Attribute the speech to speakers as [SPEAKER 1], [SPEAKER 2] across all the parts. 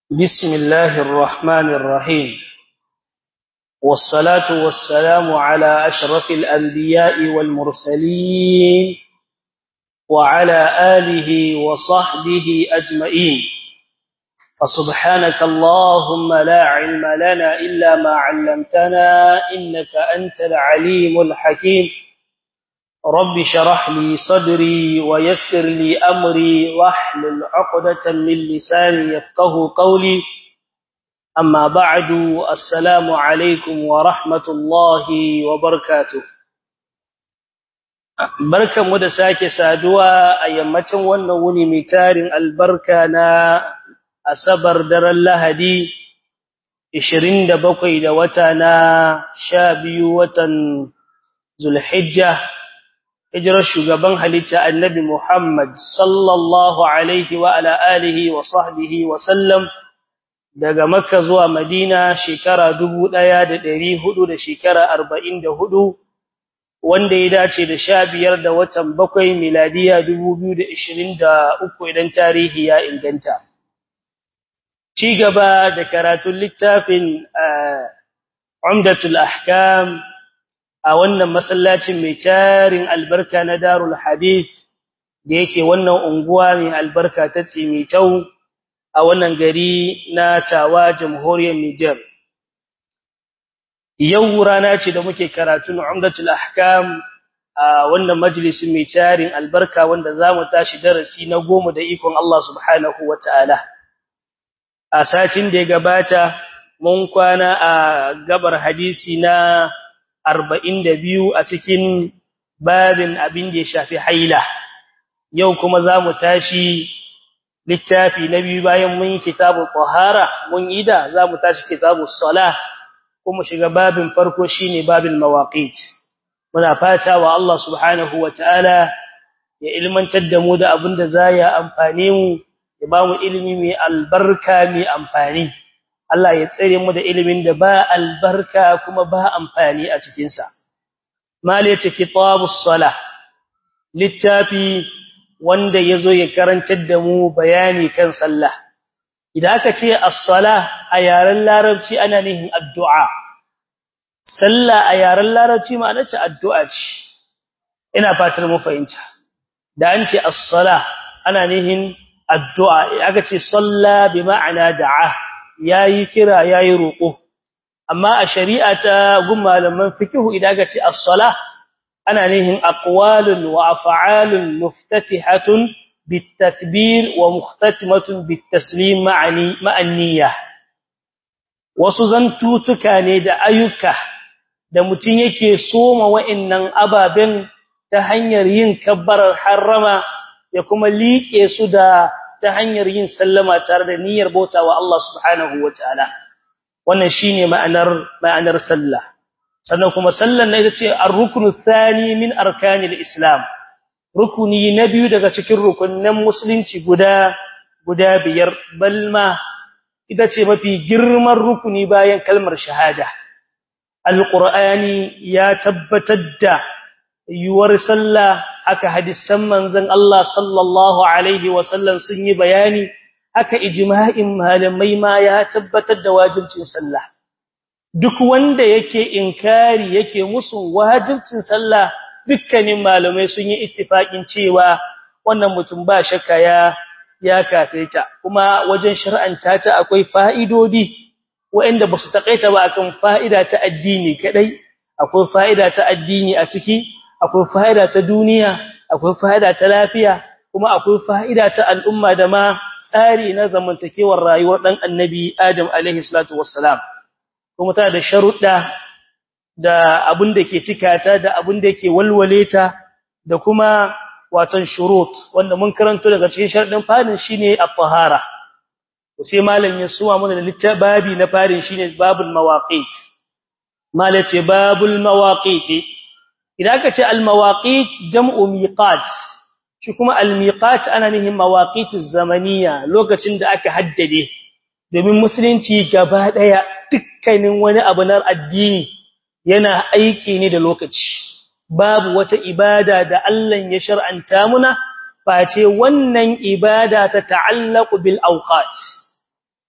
[SPEAKER 1] بسم الله الرحمن الرحيم والصلاة والسلام على أشرف الأنبياء والمرسلين وعلى آله وصحبه أجمعين فسبحانك اللهم لا علم لنا إلا ما علمتنا إنك أنت العليم الحكيم رب شرح لي صدري ويسر لي أمري واحلل عقدة من لساني يفقه قولي أما بعد السلام عليكم ورحمة الله وبركاته barkan mu da sake saduwa a yammacin wannan wuni mai tarin albarka na asabar daren lahadi 27 da wata na 12 watan zulhijja hijirar shugaban halitta annabi Muhammad sallallahu alaihi wa ala alihi wa sahbihi wa sallam daga Makka zuwa Madina shekara 1400 da shekara 44 wanda ya dace da 15 da watan 7 miladiya 2023 idan tarihi ya inganta ci gaba da karatun littafin Umdatul Ahkam a wannan masallacin mai tarin albarka na Darul Hadith da yake wannan unguwa mai albarka ta Tsimitau a wannan gari na Tawa Jamhuriyar Niger yau rana ce da muke karatun Umdatul Ahkam a wannan majalisin mai tarin albarka wanda zamu tashi darasi na goma da ikon Allah subhanahu wataala a satin da ya gabata mun kwana a gabar hadisi na arba'in da biyu a cikin babin abin da ya shafi haila yau kuma za mu tashi littafi na biyu bayan mun yi kitabu ƙwahara mun yi da za mu tashi kitabu sala kuma shiga babin farko shine babin mawaƙit muna fata wa Allah subhanahu wa ta'ala ya ilmantar da mu da abin da za ya amfane mu ya ba mu ilimi mai albarka mai amfani Allah ya tsare mu da ilimin da ba albarka kuma ba amfani a cikin sa mal yace kitabus salah littafi wanda yazo ya karantar da mu bayani kan sallah idan aka ce as-salah a yaren larabci ana nihin addu'a sallah a yaren larabci ma'ana ce addu'a ce ina fatar mu fahimta da an ce as-salah ana nihin addu'a aka ce salla bi ma'ana da'a yayi kira yayi roko amma a shari'a ta gun malaman fiqh idan ga ce as-salah ana nihin aqwalun wa af'alun muftatihatun bitakbir wa muhtatimatun bitaslim ma'ani ma'aniyya wasu zantutuka ne da ayyuka da mutun yake soma wa'annan ababen ta hanyar yin kabbarar harrama ya kuma liƙe su da ta hanyar yin sallama tare da niyyar bautawa Allah subhanahu wataala wannan shine ma'anar ma'anar sallah sannan kuma sallan ne ita ar-ruknu thani min arkanil islam rukuni na biyu daga cikin rukunnan musulunci guda guda biyar balma ita ce mafi girman rukuni bayan kalmar shahada alqur'ani ya tabbatar da yuwar sallah aka hadisan manzon Allah sallallahu alaihi wasallam sun yi bayani aka ijma'in malamai ma ya tabbatar da wajibcin sallah duk wanda yake inkari yake musu wajibcin sallah dukkanin malamai sun yi ittifakin cewa wannan mutum ba shakka ya ya kafirta kuma wajen shar'anta ta akwai fa'idodi waɗanda ba su takaita ba akan fa'ida ta addini kadai akwai fa'ida ta addini a ciki akwai fa'ida ta duniya akwai fa'ida ta lafiya kuma akwai fa'ida ta al'umma da ma tsari na zamantakewar rayuwar dan annabi Adam alaihi salatu wassalam kuma tana da sharuɗa da abin da ke cikata da abin da ke walwale ta da kuma watan shurut wanda mun karanto daga cikin sharadin farin shine at-tahara sai malam ya suwa mana da littababi na farin shine babul mawaqit malace babul mawaqit idan aka ce al-mawaqit jam'u miqat shi kuma al-miqat ana nihin mawaqituz zamaniya lokacin da aka haddade domin musulunci gaba daya dukkanin wani abu na addini yana aiki ne da lokaci babu wata ibada da Allah ya shar'anta muna face wannan ibada ta ta'allaqu bil awqat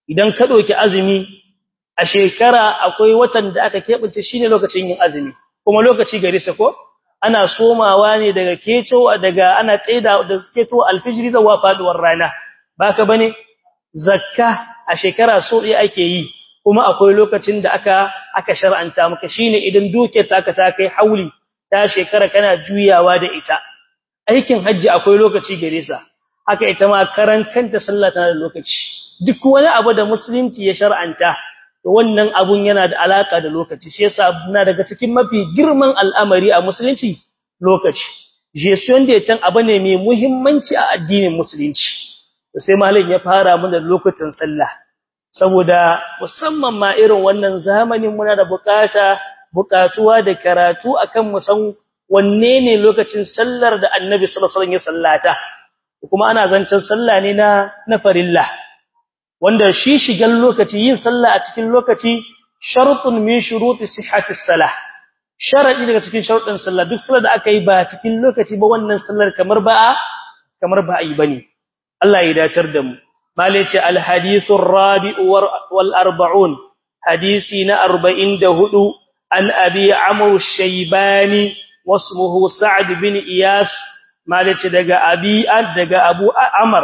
[SPEAKER 1] idan ka doki azumi a shekara akwai watan da aka kebance shine lokacin yin azumi kuma lokaci gare sa ko ana somawa ne daga keto daga ana tsaida da keto alfijiri zuwa faduwar rana baka bane zakka a shekara so ɗaya ake yi kuma akwai lokacin da aka aka shar'anta maka shine idan duke ta ka ta kai hauli ta shekara kana juyawa da ita aikin haji akwai lokaci gare sa haka ita ma karan kanta sallah tana da lokaci duk wani abu da musulunci ya shar'anta to wannan abun yana da alaka da lokaci shi yasa na daga cikin mafi girman al'amari a musulunci lokaci gestion da tan abu ne mai muhimmanci a addinin musulunci to sai malam ya fara mun da lokutan sallah saboda musamman ma irin wannan zamanin muna da bukata bukatuwa da karatu akan mu san wanne ne lokacin sallar da annabi sallallahu alaihi wasallam ya sallata kuma ana zancen sallah ne na na farilla wanda shi shigan lokaci yin sallah a cikin lokaci shartun min shuruti sihhati salah sharadi daga cikin sharuɗin sallah duk sallar da aka yi ba cikin lokaci ba wannan sallar kamar ba kamar ba yi bane Allah ya dacar da mu malai ce al hadithur rabi'u wal arba'un hadisi na 44 an abi amr shaybani wasmuhu sa'd bin iyas malai ce daga abi daga abu amr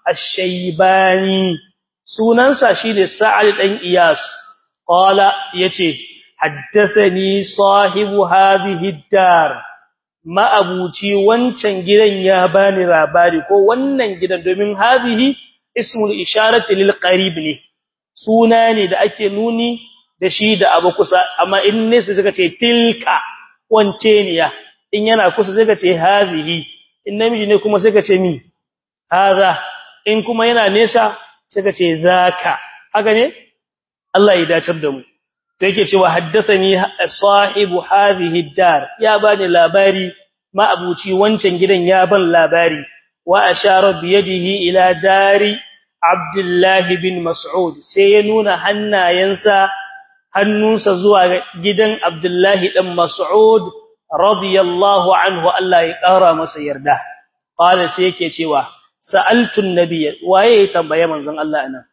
[SPEAKER 1] ash-shaybani sunansa shine Sa'ad dan Iyas qala yace haddathani sahibu hadhihi dar ma abuci wancan gidan ya bani labari ko wannan gidan domin hadhihi ismul isharati lil qarib ne suna ne da ake nuni da shi da abu kusa amma in ne sai suka ce tilka wance ne ya in yana kusa sai ka ce hadhihi in namiji ne kuma sai ka ce mi hadha in kuma yana nesa suka ce zaka haka ne Allah ya dacar da mu to yake cewa haddathani sahibu hadhihi dar ya bani labari ma abuci wancan gidan ya ban labari wa ashara bi yadihi ila dari Abdullah bin Mas'ud sai ya nuna hannayensa hannunsa zuwa gidan Abdullah dan Mas'ud radiyallahu anhu Allah ya kara masa yarda qala sai yake cewa sa'altu an-nabiy waye ya tambaye manzon Allah anan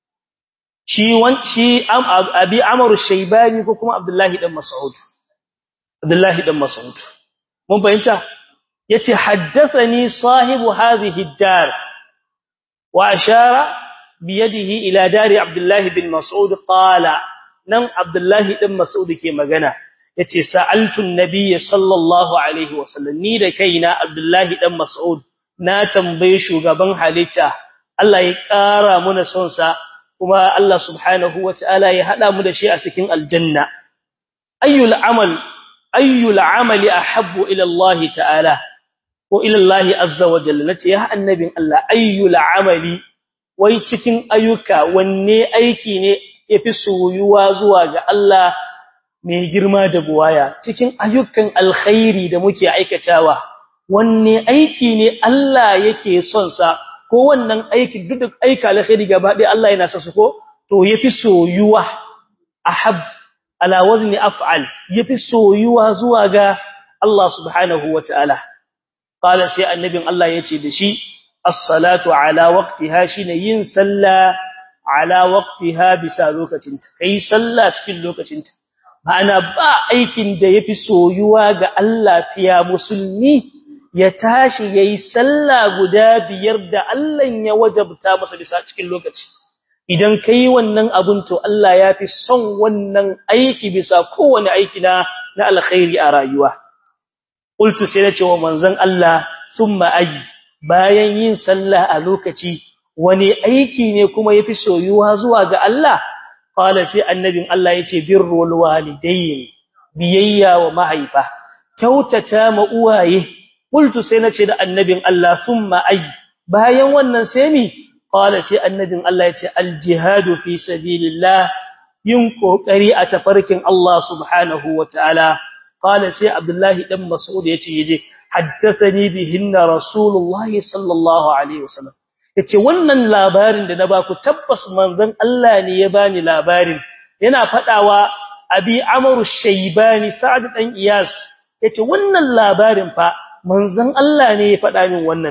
[SPEAKER 1] shi wan shi abi amr shaybani ko kuma abdullahi dan mas'ud abdullahi dan mas'ud mun fahimta yace haddathani sahibu hadhihi ad-dar wa ashara bi yadihi ila dari abdullahi bin mas'ud qala nan abdullahi dan mas'ud ke magana yace sa'altu an-nabiy sallallahu alaihi wasallam ni da kaina abdullahi dan mas'ud na tambaye shugaban halitta Allah ya ƙara muna son sa kuma Allah subhanahu wataala ya hada mu da shi a cikin aljanna ayyul amal ayyul amali ahabbu ila Allah ta'ala ko ila Allah azza wa jalla nace ya annabin Allah ayyul amali wai cikin ayyuka wanne aiki ne yafi soyuwa zuwa ga Allah mai girma da buwaya cikin ayyukan alkhairi da muke aikatawa wanne aiki ne Allah yake son sa ko wannan aiki duk aika alkhairi gaba ɗaya Allah yana sa su ko to yafi soyuwa ahab ala wazni af'al yafi soyuwa zuwa ga Allah subhanahu wataala qala sai annabin Allah yace da shi as-salatu ala waqtiha shine yin sallah ala waqtiha bisa lokacinta kai sallah cikin lokacinta ma'ana ba aikin da yafi soyuwa ga Allah fiya musulmi ya tashi yayi sallah guda biyar da Allah ya wajabta masa bisa cikin lokaci idan kai wannan abun to Allah ya fi son wannan aiki bisa kowane aiki na na alkhairi a rayuwa qultu sai nace wa manzon Allah thumma ayi bayan yin sallah a lokaci wani aiki ne kuma yafi soyuwa zuwa ga Allah qala sai annabin Allah yace birrul walidayn biyayya wa mahaifa kyautata ma uwaye qultu sai nace da annabin Allah thumma ay bayan wannan sai mi qala sai annabin Allah yace aljihadu fi sabilillah yin kokari a tafarkin Allah subhanahu wataala qala sai abdullahi dan mas'ud yace yaje haddathani bihinna rasulullah sallallahu alaihi wasallam yace wannan labarin da na baku tabbas manzon Allah ne ya bani labarin yana fadawa abi amru shaybani sa'd dan iyas yace wannan labarin fa manzon Allah ne ya faɗa min wannan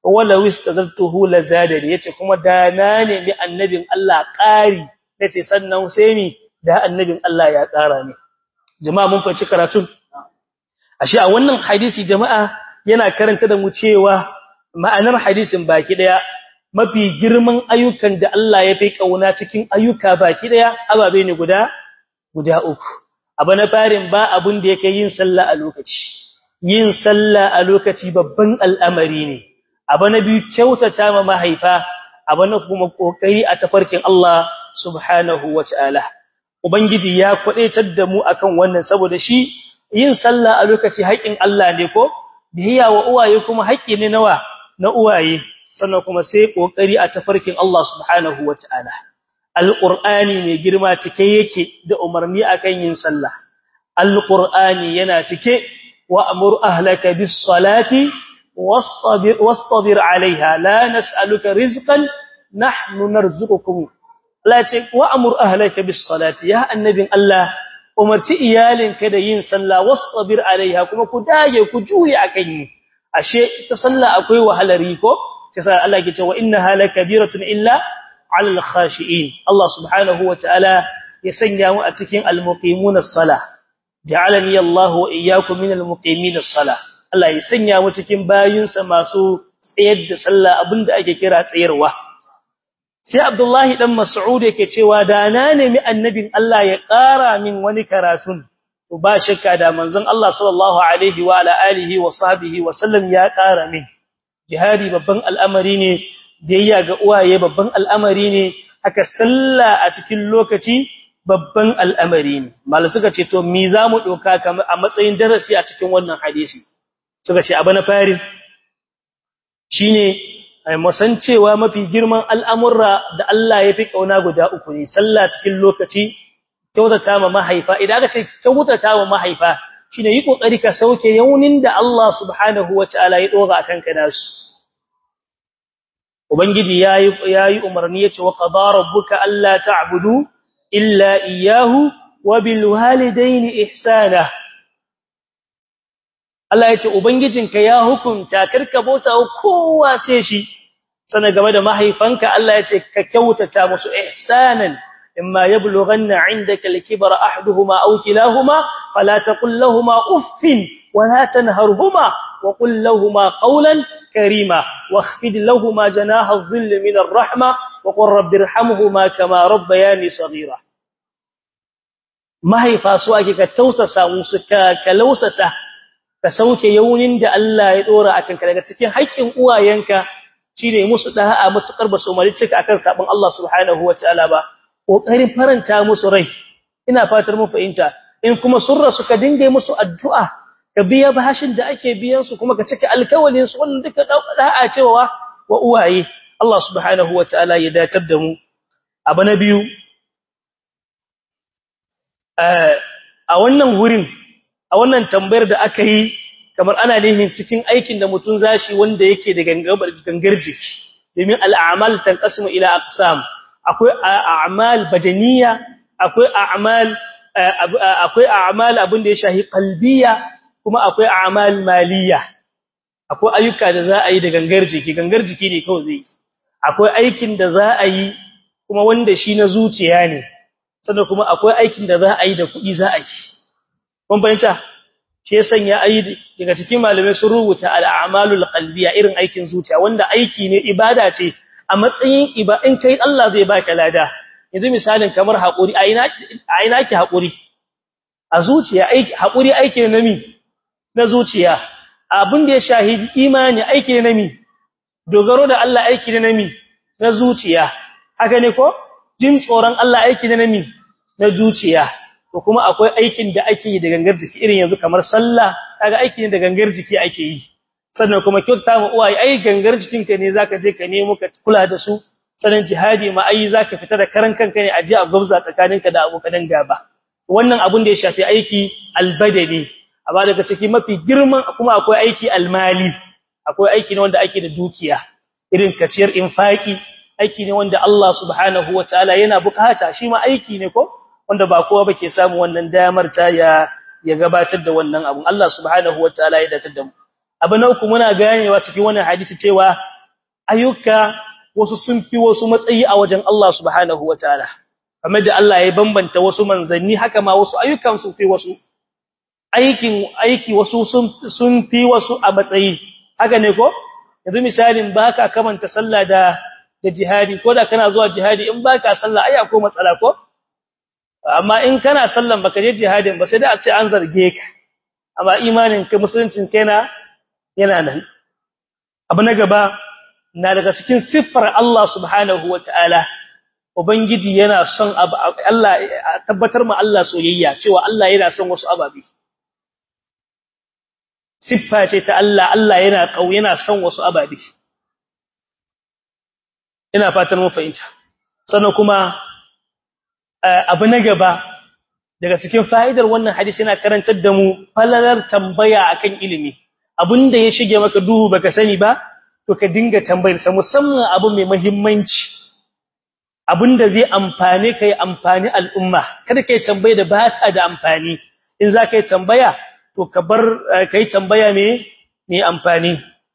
[SPEAKER 1] wala wistazaltuhu lazadani yace kuma da na ne mi annabin Allah ƙari yace sannan sai ni da annabin Allah ya ƙara ne jama'a mun fahimci karatun ashe a wannan hadisi jama'a yana karanta da mu cewa ma'anar hadisin baki daya mafi girman ayyukan da Allah ya fi kauna cikin ayyuka baki daya ababe ne guda guda uku abu na farin ba abun da yake yin sallah a lokaci yin sallah a lokaci babban al'amari ne abu na biyu kyautata ma mahaifa abu na kuma kokari a tafarkin Allah subhanahu wataala ubangiji ya kwadaitar da mu akan wannan saboda shi yin sallah a lokaci haƙin Allah ne ko bihiya wa uwaye kuma haƙi ne nawa na uwaye sannan kuma sai kokari a tafarkin Allah subhanahu wataala alqur'ani mai girma cike yake da umarni akan yin sallah alqur'ani yana cike wa amur ahlaka bis salati wastabir wastabir alaiha la nas'aluka rizqan nahnu narzuqukum la ce wa amur ahlaka bis salati ya annabin Allah umarci iyalinka da yin sallah wastabir alaiha kuma ku dage ku juye akan yi ashe ta sallah akwai wahalari ko kasa Allah ke cewa innaha lakabiratun illa alal khashiin Allah subhanahu wataala ya sanya mu a cikin almuqimun as-salah ja'alani Allah wa iyyakum min almuqimin as-salah Allah ya sanya mu cikin bayinsa masu tsayar da sallah abinda ake kira tsayarwa sai Abdullahi dan Mas'ud yake cewa da na nemi annabin Allah ya ƙara min wani karatun to ba shakka da manzon Allah sallallahu alaihi wa ala alihi wa sahbihi wa sallam ya ƙara min jihadi babban al'amari ne biyayya ga uwaye babban al'amari ne haka sallah a cikin lokaci babban al'amari ne mal suka ce to me zamu doka kamar a matsayin darasi a cikin wannan hadisi suka ce abu na fari shine musan cewa mafi girman al'amurra da Allah ya fi kauna guda uku ne sallah cikin lokaci kyautata ma mahaifa idan aka ce kyautata ma mahaifa shine yi kokari ka sauke yaunin da Allah subhanahu wataala ya dora akan ka nasu ubangiji yayi yayi umarni yace wa qadara rabbuka alla ta'budu illa iyyahu wa bil walidayni ihsana Allah yace ubangijinka ya hukunta karka bauta kowa sai shi sana game da mahaifanka Allah yace ka kyautata musu ihsanan إما يبلغن عندك الكبر أحدهما أو كلاهما فلا تقل لهما أف ولا تنهرهما وقل لهما قولا كريما واخفض لهما جناح الظل من الرحمة وقل رب ارحمهما كما ربياني صغيرا ما هي فاسواك كتوسسا مسكا كلوسسا كسوك يونين da Allah ya dora akan ka daga cikin haƙƙin uwayenka shine musu da'a mutakar basu malicika akan sabon Allah subhanahu wataala ba kokarin faranta musu rai ina fatar mun fahimta in kuma surra suka dinga musu addu'a ka biya bashin da ake biyan su kuma ka cike alkawalin su wannan duka da'a cewa wa uwaye Allah subhanahu wataala ya datar da mu abu na biyu a wannan wurin a wannan tambayar da aka yi kamar ana nihin cikin aikin da mutum zashi wanda yake da gangar jiki domin al'amal tanqasimu ila aqsam akwai a'mal badaniya akwai a'mal akwai a'mal abin da ya shahi qalbiya kuma akwai a'mal maliya akwai ayyuka da za a yi da gangar jiki gangar jiki ne kawai zai akwai aikin da za a yi kuma wanda shi na zuciya ne sannan kuma akwai aikin da za a yi da kuɗi za a yi kun fahimta shi ya sanya ayi daga cikin malamai sun rubuta al'amalul qalbiya irin aikin zuciya wanda aiki ne ibada ce a matsayin iba in kai Allah zai baka lada yanzu misalin kamar hakuri a ina a ina ki hakuri a zuciya aiki hakuri aiki ne mi na zuciya abin da ya shahidi imani aiki ne mi dogaro da Allah aiki ne mi na zuciya haka ne ko jin tsoron Allah aiki ne mi na zuciya to kuma akwai aikin da ake yi da gangar jiki irin yanzu kamar sallah kaga aiki ne da gangar jiki ake yi sannan kuma kyauta ma uwaye ai gangar jikinka ne zaka je ka nemo ka kula da su sannan jihadi ma ai zaka fita da karan kanka ne aje a gwabza tsakaninka da abokan gaba wannan abun da ya shafi aiki albadani amma daga ciki mafi girman kuma akwai aiki almali akwai aiki ne wanda ake da dukiya irin kaciyar infaki aiki ne wanda Allah subhanahu wataala yana bukata shi ma aiki ne ko wanda ba kowa bake samu wannan damar ta ya ya gabatar da wannan abun Allah subhanahu wataala ya datar da mu abu na uku muna ganewa cikin wannan hadisi cewa ayyuka wasu sun fi wasu matsayi a wajen Allah subhanahu wataala kamar da Allah ya bambanta wasu manzanni haka ma wasu ayyukan sun fi wasu aikin aiki wasu sun sun fi wasu a matsayi haka ne ko yanzu misalin baka kamanta sallah da da jihadi ko da kana zuwa jihadi in baka sallah ai akwai matsala ko amma in kana sallan baka je jihadin ba sai da a ce an zarge ka amma imanin ka musuluncin kana yana nan abu na gaba na daga cikin siffar Allah subhanahu wataala ubangiji yana son Allah tabbatar ma Allah soyayya cewa Allah yana son wasu ababi siffa ce ta Allah Allah yana kau yana son wasu ababi ina fatan mun fahimta sannan kuma abu na gaba daga cikin fa'idar wannan hadisi yana karantar da mu falalar tambaya akan ilimi abinda ya shige maka duhu baka sani ba to ka dinga tambayar sa musamman abu mai muhimmanci abinda zai amfane kai amfani al'umma kada kai tambaye da ba ta da amfani in za ka yi tambaya to ka bar kai tambaya mai mai amfani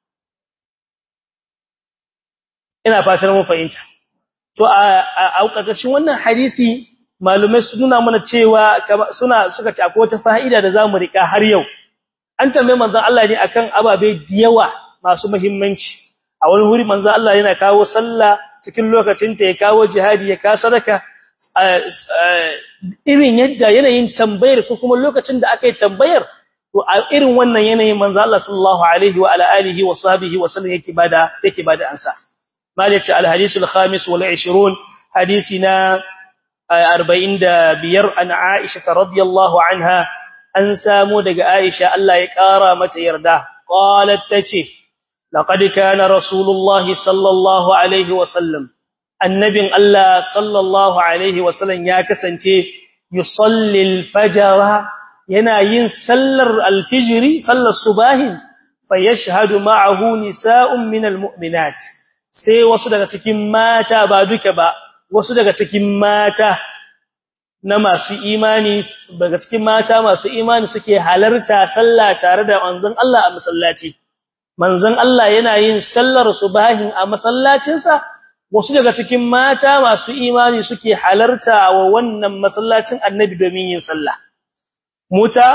[SPEAKER 1] ina fatan mun fahimta to a ƙarƙashin wannan hadisi malumai su nuna mana cewa suna suka ci akwai wata fa'ida da zamu rika har yau an tambaye manzon Allah ne akan ababe da yawa masu muhimmanci a wani wuri manzon Allah yana kawo sallah cikin lokacin ta ya kawo jihadi ya ka sadaka irin yadda yanayin tambayar ko kuma lokacin da aka yi tambayar to a irin wannan yanayin manzon Allah sallallahu alaihi wa ala alihi wa sahbihi wa sallam yake bada yake bada ansa مالك الحديث الخامس والعشرون حديثنا أربعين بير عن عائشة رضي الله عنها أن سامو دق عائشة ألا يكارى متى يرده قالت تشي لقد كان رسول الله صلى الله عليه وسلم النبي الله صلى الله عليه وسلم يا كسنتي يصلي الفجر yana yin sallar alfijiri sallar subahin fayashhadu ma'ahu nisa'un minal mu'minat sai wasu daga cikin mata ba duka ba wasu daga cikin mata na masu imani daga cikin mata masu imani suke halarta sallah tare da manzon Allah a masallaci manzon Allah yana yin sallar subahin a masallacinsa wasu daga cikin mata masu imani suke halarta wa wannan masallacin annabi domin yin sallah muta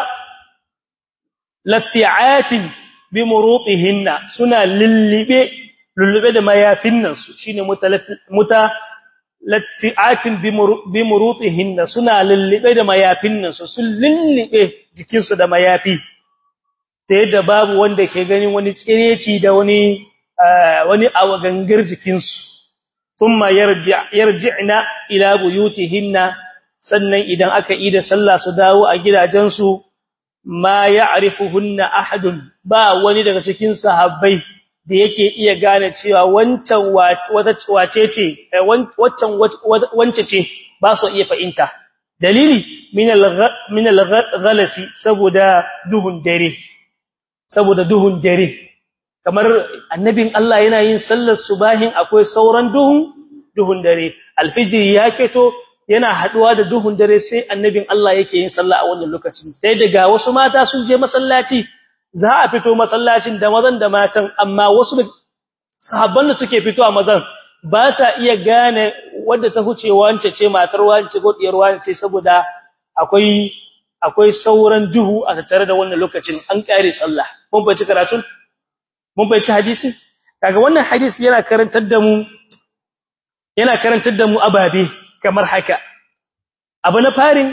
[SPEAKER 1] lafi'atin bi murutihinna suna lillibe lullube da mayafin nan su shine muta latfi'atin bi murutihinna suna lullube da mayafin nan su sun lullube jikin su da mayafi ta yadda babu wanda ke ganin wani tsireci da wani wani awagangar jikin su thumma yarji'na ila buyutihinna sannan idan aka yi da sallah su dawo a gidajensu ma ya'rifuhunna ahadun ba wani daga cikin sahabbai da yake iya gane cewa wancan wata wace ce wancan wance ce ba su iya fahimta dalili min al-ghalasi saboda duhun dare saboda duhun dare kamar annabin Allah yana yin sallar subahin akwai sauran duhun duhun dare alfijir ya keto yana haduwa da duhun dare sai annabin Allah yake yin sallah a wannan lokacin sai daga wasu mata sun je masallaci za a fito masallacin da mazan da matan amma wasu sahabban da suke fito a mazan ba sa iya gane wadda ta huce wance ce matar wance ko diyar wance saboda akwai akwai sauran duhu a tattare da wannan lokacin an kare sallah mun bai ci karatun mun bai ci hadisi kaga wannan hadisi yana karantar da mu yana karantar da mu ababe kamar haka abu na farin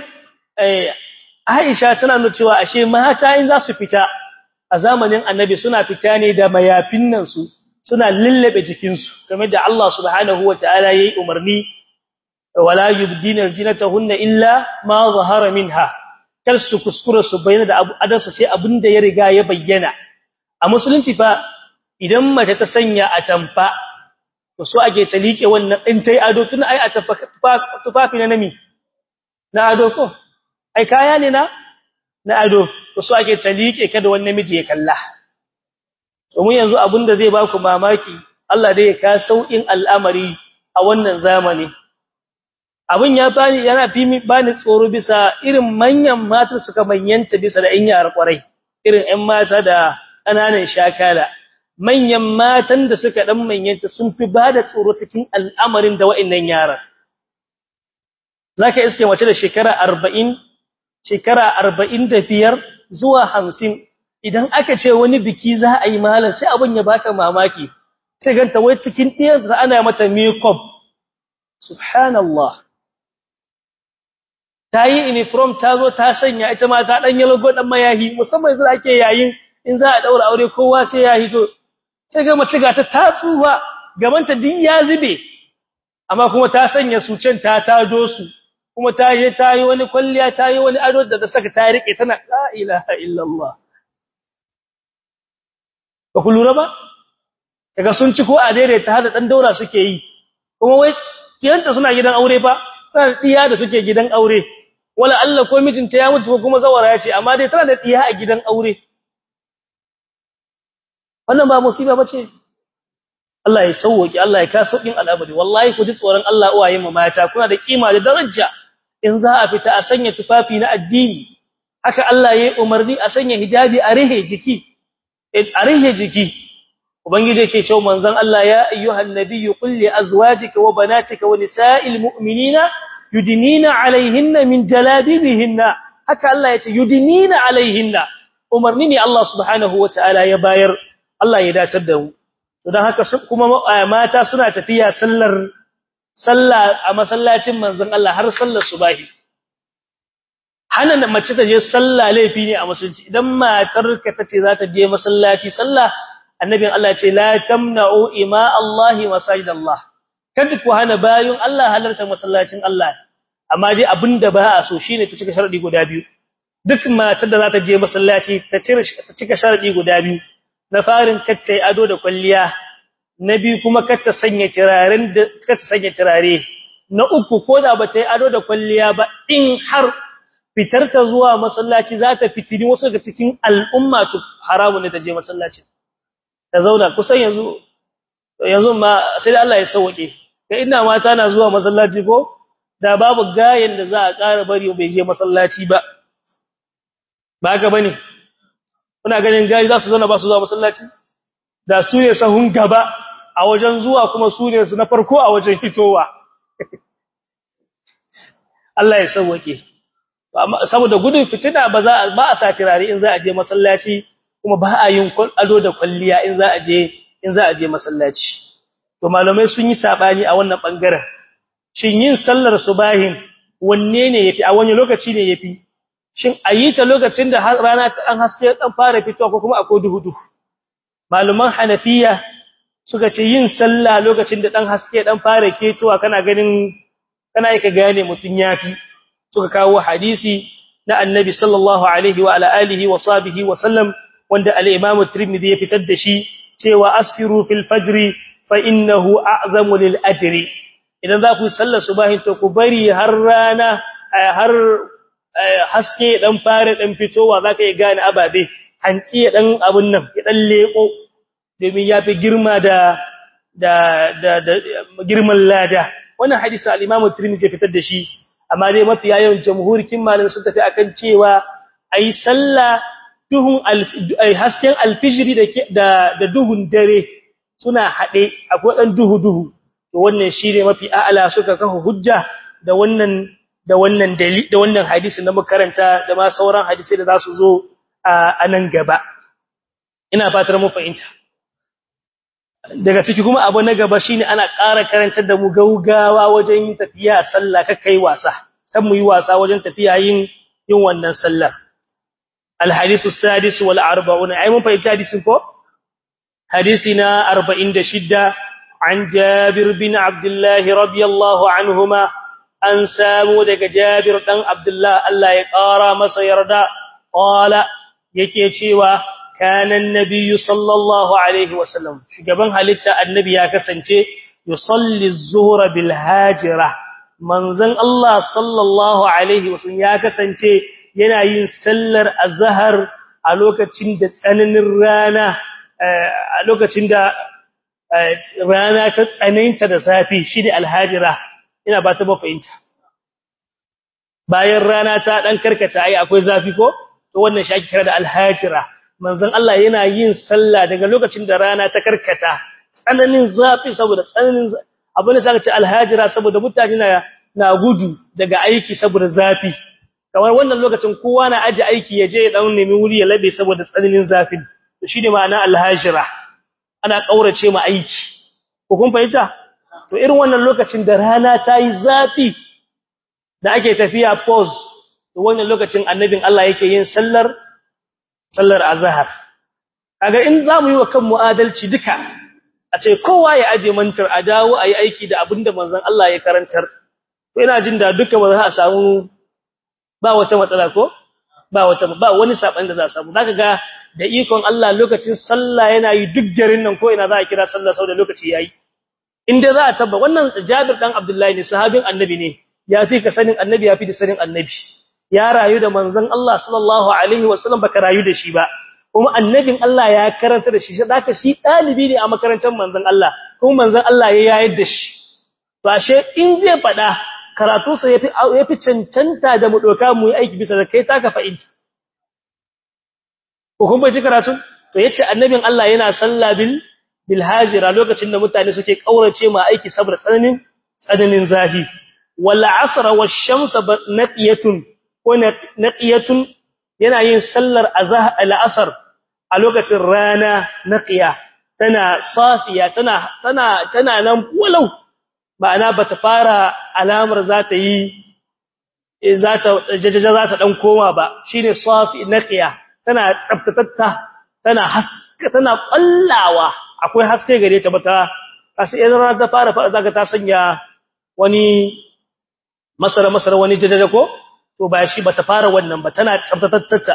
[SPEAKER 1] Aisha tana nuna cewa ashe mata in za su fita a zamanin Annabi suna fita ne da mayafin nan su suna lullabe jikin su kamar da Allah subhanahu wataala yayi umarni wala yubdina zinatahunna illa ma zahara minha kar su kuskura su bayyana da adansu sai abinda ya riga ya bayyana a musulunci fa idan mace ta sanya atamfa to so ake ta liƙe wannan in tai ado tun ai a tufafi na nami na ado ko ai kaya ne na na ado to so ake ta liƙe kada wani namiji ya kalla to mu yanzu abinda zai ba ku mamaki Allah dai ya ka saukin al'amari a wannan zamani abin ya bani yana fi bani tsoro bisa irin manyan mata suka manyanta bisa da in yara kwarai irin ƴan mata da ƙananan shakala manyan matan da suka dan manyanta sun fi bada tsoro cikin al'amarin da wa'annan yaran zaka iske mace da shekara 40 shekara 45 zuwa 50 idan aka ce wani biki za a yi malam sai abin ya baka mamaki sai ganta wai cikin ɗiyarsa ana mata makeup subhanallah ta yi uniform ta zo ta sanya ita ma ta ɗan yalgo ɗan mayahi musamman yanzu ake yayin in za a ɗaura aure kowa sai ya hito sai ga mace ga ta tatsuwa gabanta duk ya zube amma kuma ta sanya sucen ta tado su kuma ta yi ta yi wani kwalliya ta yi wani ado da ta saka ta rike tana la ilaha illallah ba ku lura ba daga sun ci ko a daidaita hada dan daura suke yi kuma wai kiyanta suna gidan aure fa tana diya da suke gidan aure wala Allah ko mijinta ya mutu ko kuma zawara ya ce amma dai tana da diya a gidan aure wannan ba musiba bace Allah ya sauwaki Allah ya ka saukin al'abari wallahi ku ji tsoron Allah uwaye mu mata kuna da kima da daraja in za a fita a sanya tufafi na addini haka Allah ya yi umarni a sanya hijabi a rihe jiki a rihe jiki ubangije yake cewa manzon Allah ya ayyuhan nabiyyu qul li azwajika wa banatika wa nisa'il mu'minina yudinina alaihinna min jalabibihinna haka Allah ya ce yudinina alaihinna umarni ne Allah subhanahu wataala ya bayar Allah ya dace da mu to dan haka kuma mata suna tafiya sallar sallah a masallacin manzon Allah har sallar subahi hana mace ta je sallah laifi ne a musulunci idan matarka tace za ta je masallaci sallah annabin Allah ce la tamna'u ima Allah masajid Allah kada ku hana bayun Allah halarta masallacin Allah amma dai abinda ba a so shine ta cika sharadi guda biyu duk matar da za ta je masallaci ta cika sharadi guda biyu na farin katta ado da kwalliya na biyu kuma katta sanya turaren da katta sanya turare na uku ko da ba ta yi ado da kwalliya ba in har fitar ta zuwa masallaci za ta fitini wasu daga cikin al'umma to haramun ne ta je masallaci ta zauna kusan yanzu yanzu ma sai da Allah ya sauke kai ina mata na zuwa masallaci ko da babu gayen da za a ƙara bari bai je masallaci ba ba ga bane kuna ganin gayi za su zauna ba su zuwa masallaci da su ne sahun gaba a wajen zuwa kuma su ne su na farko a wajen fitowa Allah ya sauke saboda gudun fitina ba za ba a sa tirare in za a je masallaci kuma ba a yin ado da kwalliya in za a je in za a je masallaci to malamai sun yi sabani a wannan bangaren shin yin sallar subahin wanne ne yafi a wani lokaci ne yafi shin ayi ta lokacin da rana ta dan haske dan fara fitowa ko kuma akwai duhu duhu maluman hanafiya suka ce yin sallah lokacin da dan haske dan fara ketowa kana ganin kana yake gane mutun yafi suka kawo hadisi na annabi sallallahu alaihi wa ala alihi wa sahbihi wa sallam wanda al-imam at-tirmidhi ya fitar da shi cewa asfiru fil fajr fa innahu a'zamu lil ajri idan za ku sallar subahin to ku bari har rana har haske dan fara dan fitowa zaka yi gane ababe hanci dan abun nan ya dan leko domin yafi girma da da da girman lada wannan hadisi al-imam at-tirmidhi ya fitar da shi amma dai mafi yawan jamhurikin malamai sun tafi akan cewa ai sallah duhun ai hasken alfijiri da da duhun dare suna hade akwai dan duhu duhu to wannan shine mafi a'ala suka kafa hujja da wannan da wannan dalili da wannan hadisi na makaranta da ma sauran hadisi da zasu zo a nan gaba ina fatar mu fahimta daga ciki kuma abu na gaba shine ana ƙara karantar da mu gaugawa wajen tafiya sallah kai wasa kan mu yi wasa wajen tafiya yin yin wannan sallar الحديث السادس والأربعون أي من فإن حديث كو حديثنا أربعين دشدة عن جابر بن عبد الله رضي الله عنهما أن سامو دك جابر بن عبد الله الله يقارى مسيردا قال yake cewa kana annabi sallallahu alaihi wasallam shugaban halitta annabi ya kasance yusalli az-zuhra bil hajira manzon Allah sallallahu alaihi wasallam ya kasance yana yin sallar azhar a lokacin da tsananin rana a lokacin da rana ta tsananta da safi shine alhajira ina ba ta ba fahimta bayan rana ta dan karkata ai akwai zafi ko to wannan shi ake kira da alhajira manzon Allah yana yin sallah daga lokacin da rana ta karkata tsananin zafi saboda tsananin abin da saka ce alhajira saboda mutane na na gudu daga aiki saboda zafi kamar wannan lokacin kowa na aje aiki ya je ya dan nemi wuri ya labe saboda tsananin zafin to shine ma'ana alhajira ana kaurace ma aiki ko kun fahimta to irin wannan lokacin da rana ta yi zafi da ake tafiya pause to wannan lokacin annabin Allah yake yin sallar sallar azhar kaga in zamu yi wa kan mu'adalci duka a ce kowa ya aje mantar a dawo ayi aiki da abinda manzon Allah ya karantar to ina jin da duka ba za a samu ba wata matsala ko ba wata ba wani saban da za a samu zaka ga da ikon Allah lokacin sallah yana yi duk garin nan ko ina za a kira sallah sau da lokaci yayi inda za a tabba wannan Jabir dan Abdullahi ne sahabin annabi ne ya fi ka sanin annabi ya fi da sanin annabi ya rayu da manzon Allah sallallahu alaihi wasallam baka rayu da shi ba kuma annabin Allah ya karanta da shi zaka shi dalibi ne a makarantar manzon Allah kuma manzon Allah ya yayar da shi to ashe in zai fada karatu sa yafi yafi cancanta da mu doka mu yi aiki bisa da kai taka fa'ida ko kuma ji karatu to yace annabin Allah yana sallah bil bil hajira lokacin da mutane suke kaurace ma aiki saboda tsananin tsananin zafi wal asr wash shams naqiyatun ko naqiyatun yana yin sallar azah al asr a lokacin rana naqiya tana safiya tana tana tana nan walau ma'ana bata fara alamar za ta yi za ta jajaja za ta dan koma ba shine safi naqiya tana tsaftatatta tana haska tana kallawa akwai haske gare ta bata kasu idan rana ta fara fara zaka ta sanya wani masara masara wani jajaja ko to ba shi bata fara wannan ba tana tsaftatatta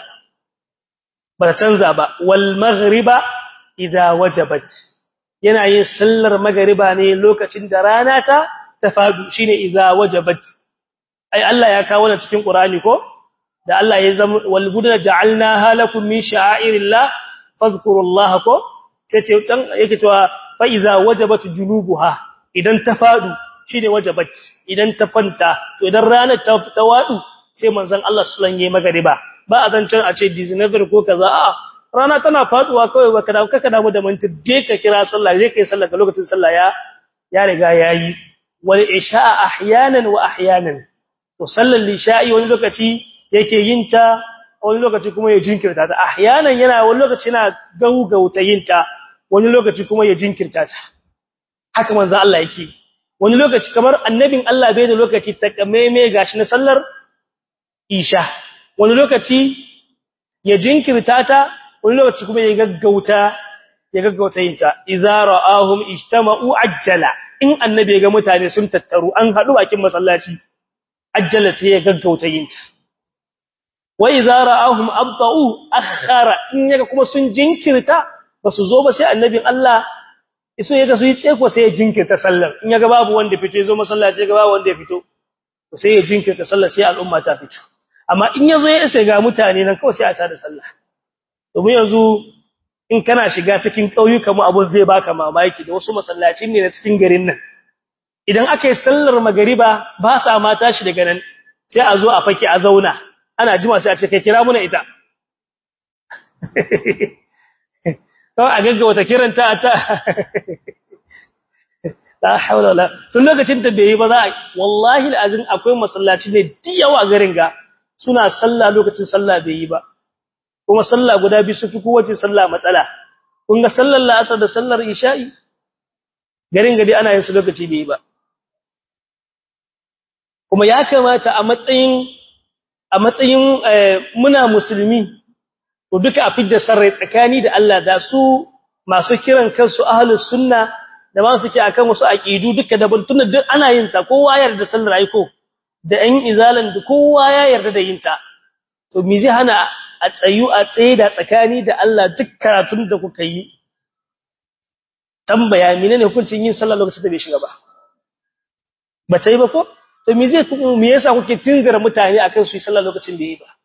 [SPEAKER 1] bata canza ba wal maghriba idza wajabat yana yin sallar magriba ne lokacin da rana ta tafadu shine idza wajabat ai Allah ya kawo wannan cikin Qur'ani ko da Allah ya zama wal budna ja'alnaha lakum min sha'airillah fadhkurullaha ko sai ce dan yake cewa fa iza wajabat junubuha idan ta fadu shine wajabat idan ta fanta to idan ranar ta tawadu sai manzon Allah sallallahu alaihi magariba ba a zancen a ce dizinazar ko kaza a rana tana faduwa kawai baka da kaka damu da mantir je ka kira sallah je kai sallah ga lokacin sallah ya ya riga yayi wal isha ahyanan wa ahyanan to sallar lisha'i wani lokaci yake yin ta wani lokaci kuma ya jinkirta ta ahyanan yana wani lokaci yana gaugauta yin ta wani lokaci kuma ya jinkirta ta haka manzo Allah yake wani lokaci kamar annabin Allah bai da lokaci takamaime gashi na sallar isha wani lokaci ya jinkirta ta wani lokaci kuma ya gaggauta ya gaggauta yin ta idza ra'ahum ijtama'u ajjala in annabi ga mutane sun tattaru an hadu bakin masallaci ajjala sai ya gaggauta yin ta wa idza ra'ahum abta'u akhara in yaga kuma sun jinkirta basu zo ba sai annabin Allah iso yaga su yi tseko sai ya jinkirta sallar in yaga babu wanda fito yazo masallaci yaga babu wanda ya fito sai ya jinkirta sallar sai al'umma ta fito amma in yazo ya isa ga mutane nan kawai sai a tada sallah domin yanzu in kana shiga cikin kauyuka mu abun zai baka mamaki da wasu masallacin ne na cikin garin nan idan aka yi sallar magariba ba sa ma tashi daga nan sai a zo a fake a zauna ana jima sai a ce kai kira muna ita kawai a gaggawa ta kiranta ta la haula wala sun lokacin da bai yi ba za a wallahi alazim akwai masallaci ne diyawa a garin ga suna sallah lokacin sallah bai yi ba kuma sallah guda biyu su fi kowace sallah matsala kun ga sallar la'asar da sallar isha'i garin gadi ana yin su lokaci bai yi ba kuma ya kamata a matsayin a matsayin muna musulmi to duka a fidda sarrai tsakani da Allah da su masu kiran kansu ahlus sunna da ma suke akan wasu aqidu duka da buntunan duk ana yin ta kowa ya yarda sallar aiko da ɗan izalan da kowa ya yarda da yin ta to me zai hana a tsayu a tsaye da tsakani da Allah duk karatun da kuka yi tambaya menene hukuncin yin sallah lokacin da bai shiga ba ba ta yi ba ko to me zai me yasa kuke tinzira mutane akan su yi sallah lokacin da yi ba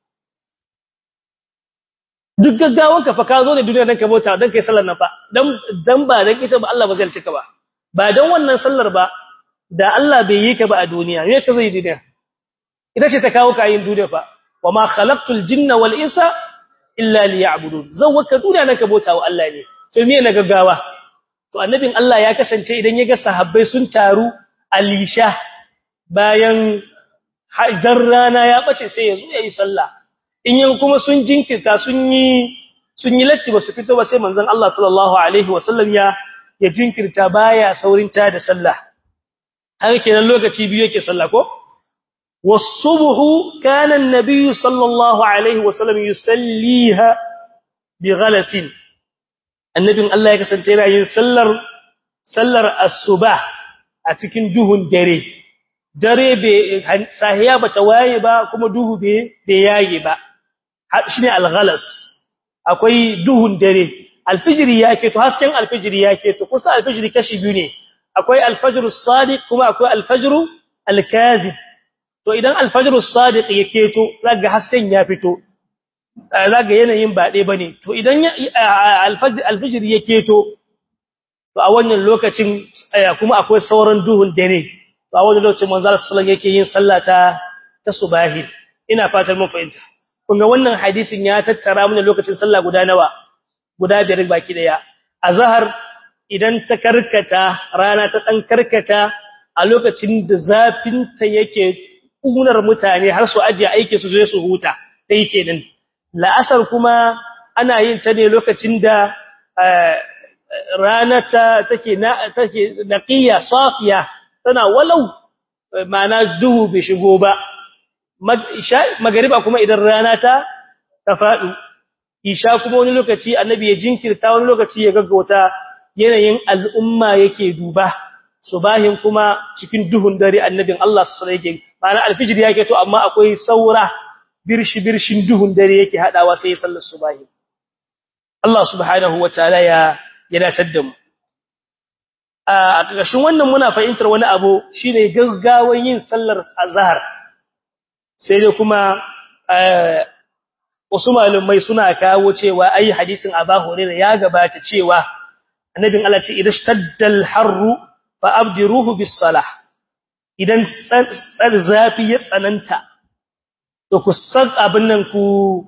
[SPEAKER 1] duk gaggawan ka fa ka zo ne duniya dan ka bauta dan kai sallar nan fa dan dan ba dan ita ba Allah ba zai cika ba ba dan wannan sallar ba da Allah bai yi ka ba a duniya me ka zai duniya ita ce ta kawo ka yin duniya fa wama khalaqtul jinna wal insa illa liya'budun zawwaka duniya naka bauta wa Allah ne to me na gaggawa to annabin Allah ya kasance idan ya ga sahabbai sun taru alisha bayan hajjar rana ya bace sai ya zo ya yi sallah in yan kuma sun jinkirta sun yi sun yi latti ba su fito ba sai manzon Allah sallallahu alaihi wasallam ya ya jinkirta baya saurin ta da sallah har kenan lokaci biyu yake sallah ko was-subhu kana an-nabiy sallallahu alaihi wasallam yusalliha bi ghalasin annabin Allah ya kasance yana yin sallar sallar as-subah a cikin duhun dare dare bai sahiya bata waye ba kuma duhu bai yaye ba shine al-ghalas akwai duhun dare alfijiri yake to hasken alfijiri yake to kusa alfijiri kashi biyu ne akwai alfajrus sadiq kuma akwai alfajru alkazib to idan alfajrus sadiq yake to zaga hasken ya fito zaga yanayin ba dai bane to idan alfijiri yake to to a wannan lokacin kuma akwai sauran duhun dare to a wannan lokacin manzo sallallahu yake yin sallata ta subahi ina fatan mun fahimta kunga wannan hadisin ya tattara mana lokacin sallah guda nawa guda biyar baki daya azhar idan ta karkata rana ta dan karkata a lokacin da zafin ta yake kunar mutane har su aje aike su zo su huta dai kenan la'asar kuma ana yin ta ne lokacin da rana ta take na take naqiya safiya tana walau ma'ana duhu bai shigo ba magariba kuma idan rana ta ta fadu isha kuma wani lokaci annabi ya jinkirta wani lokaci ya gaggauta yanayin al'umma yake duba subahin kuma cikin duhun dare annabin Allah sallallahu alaihi wasallam ma'ana alfijir yake to amma akwai saura birshi birshin duhun dare yake hadawa sai sallar subahi Allah subhanahu wataala ya ya datar da mu a ƙarshen wannan muna fahimtar wani abu shine gaggawan yin sallar azhar sai dai kuma wasu malumai suna kawo cewa ai hadisin Abu Hurairah ya gabata cewa annabin Allah ce idan shaddal harru fa abdiruhu bis salah idan tsar zafi ya tsananta to ku san abin nan ku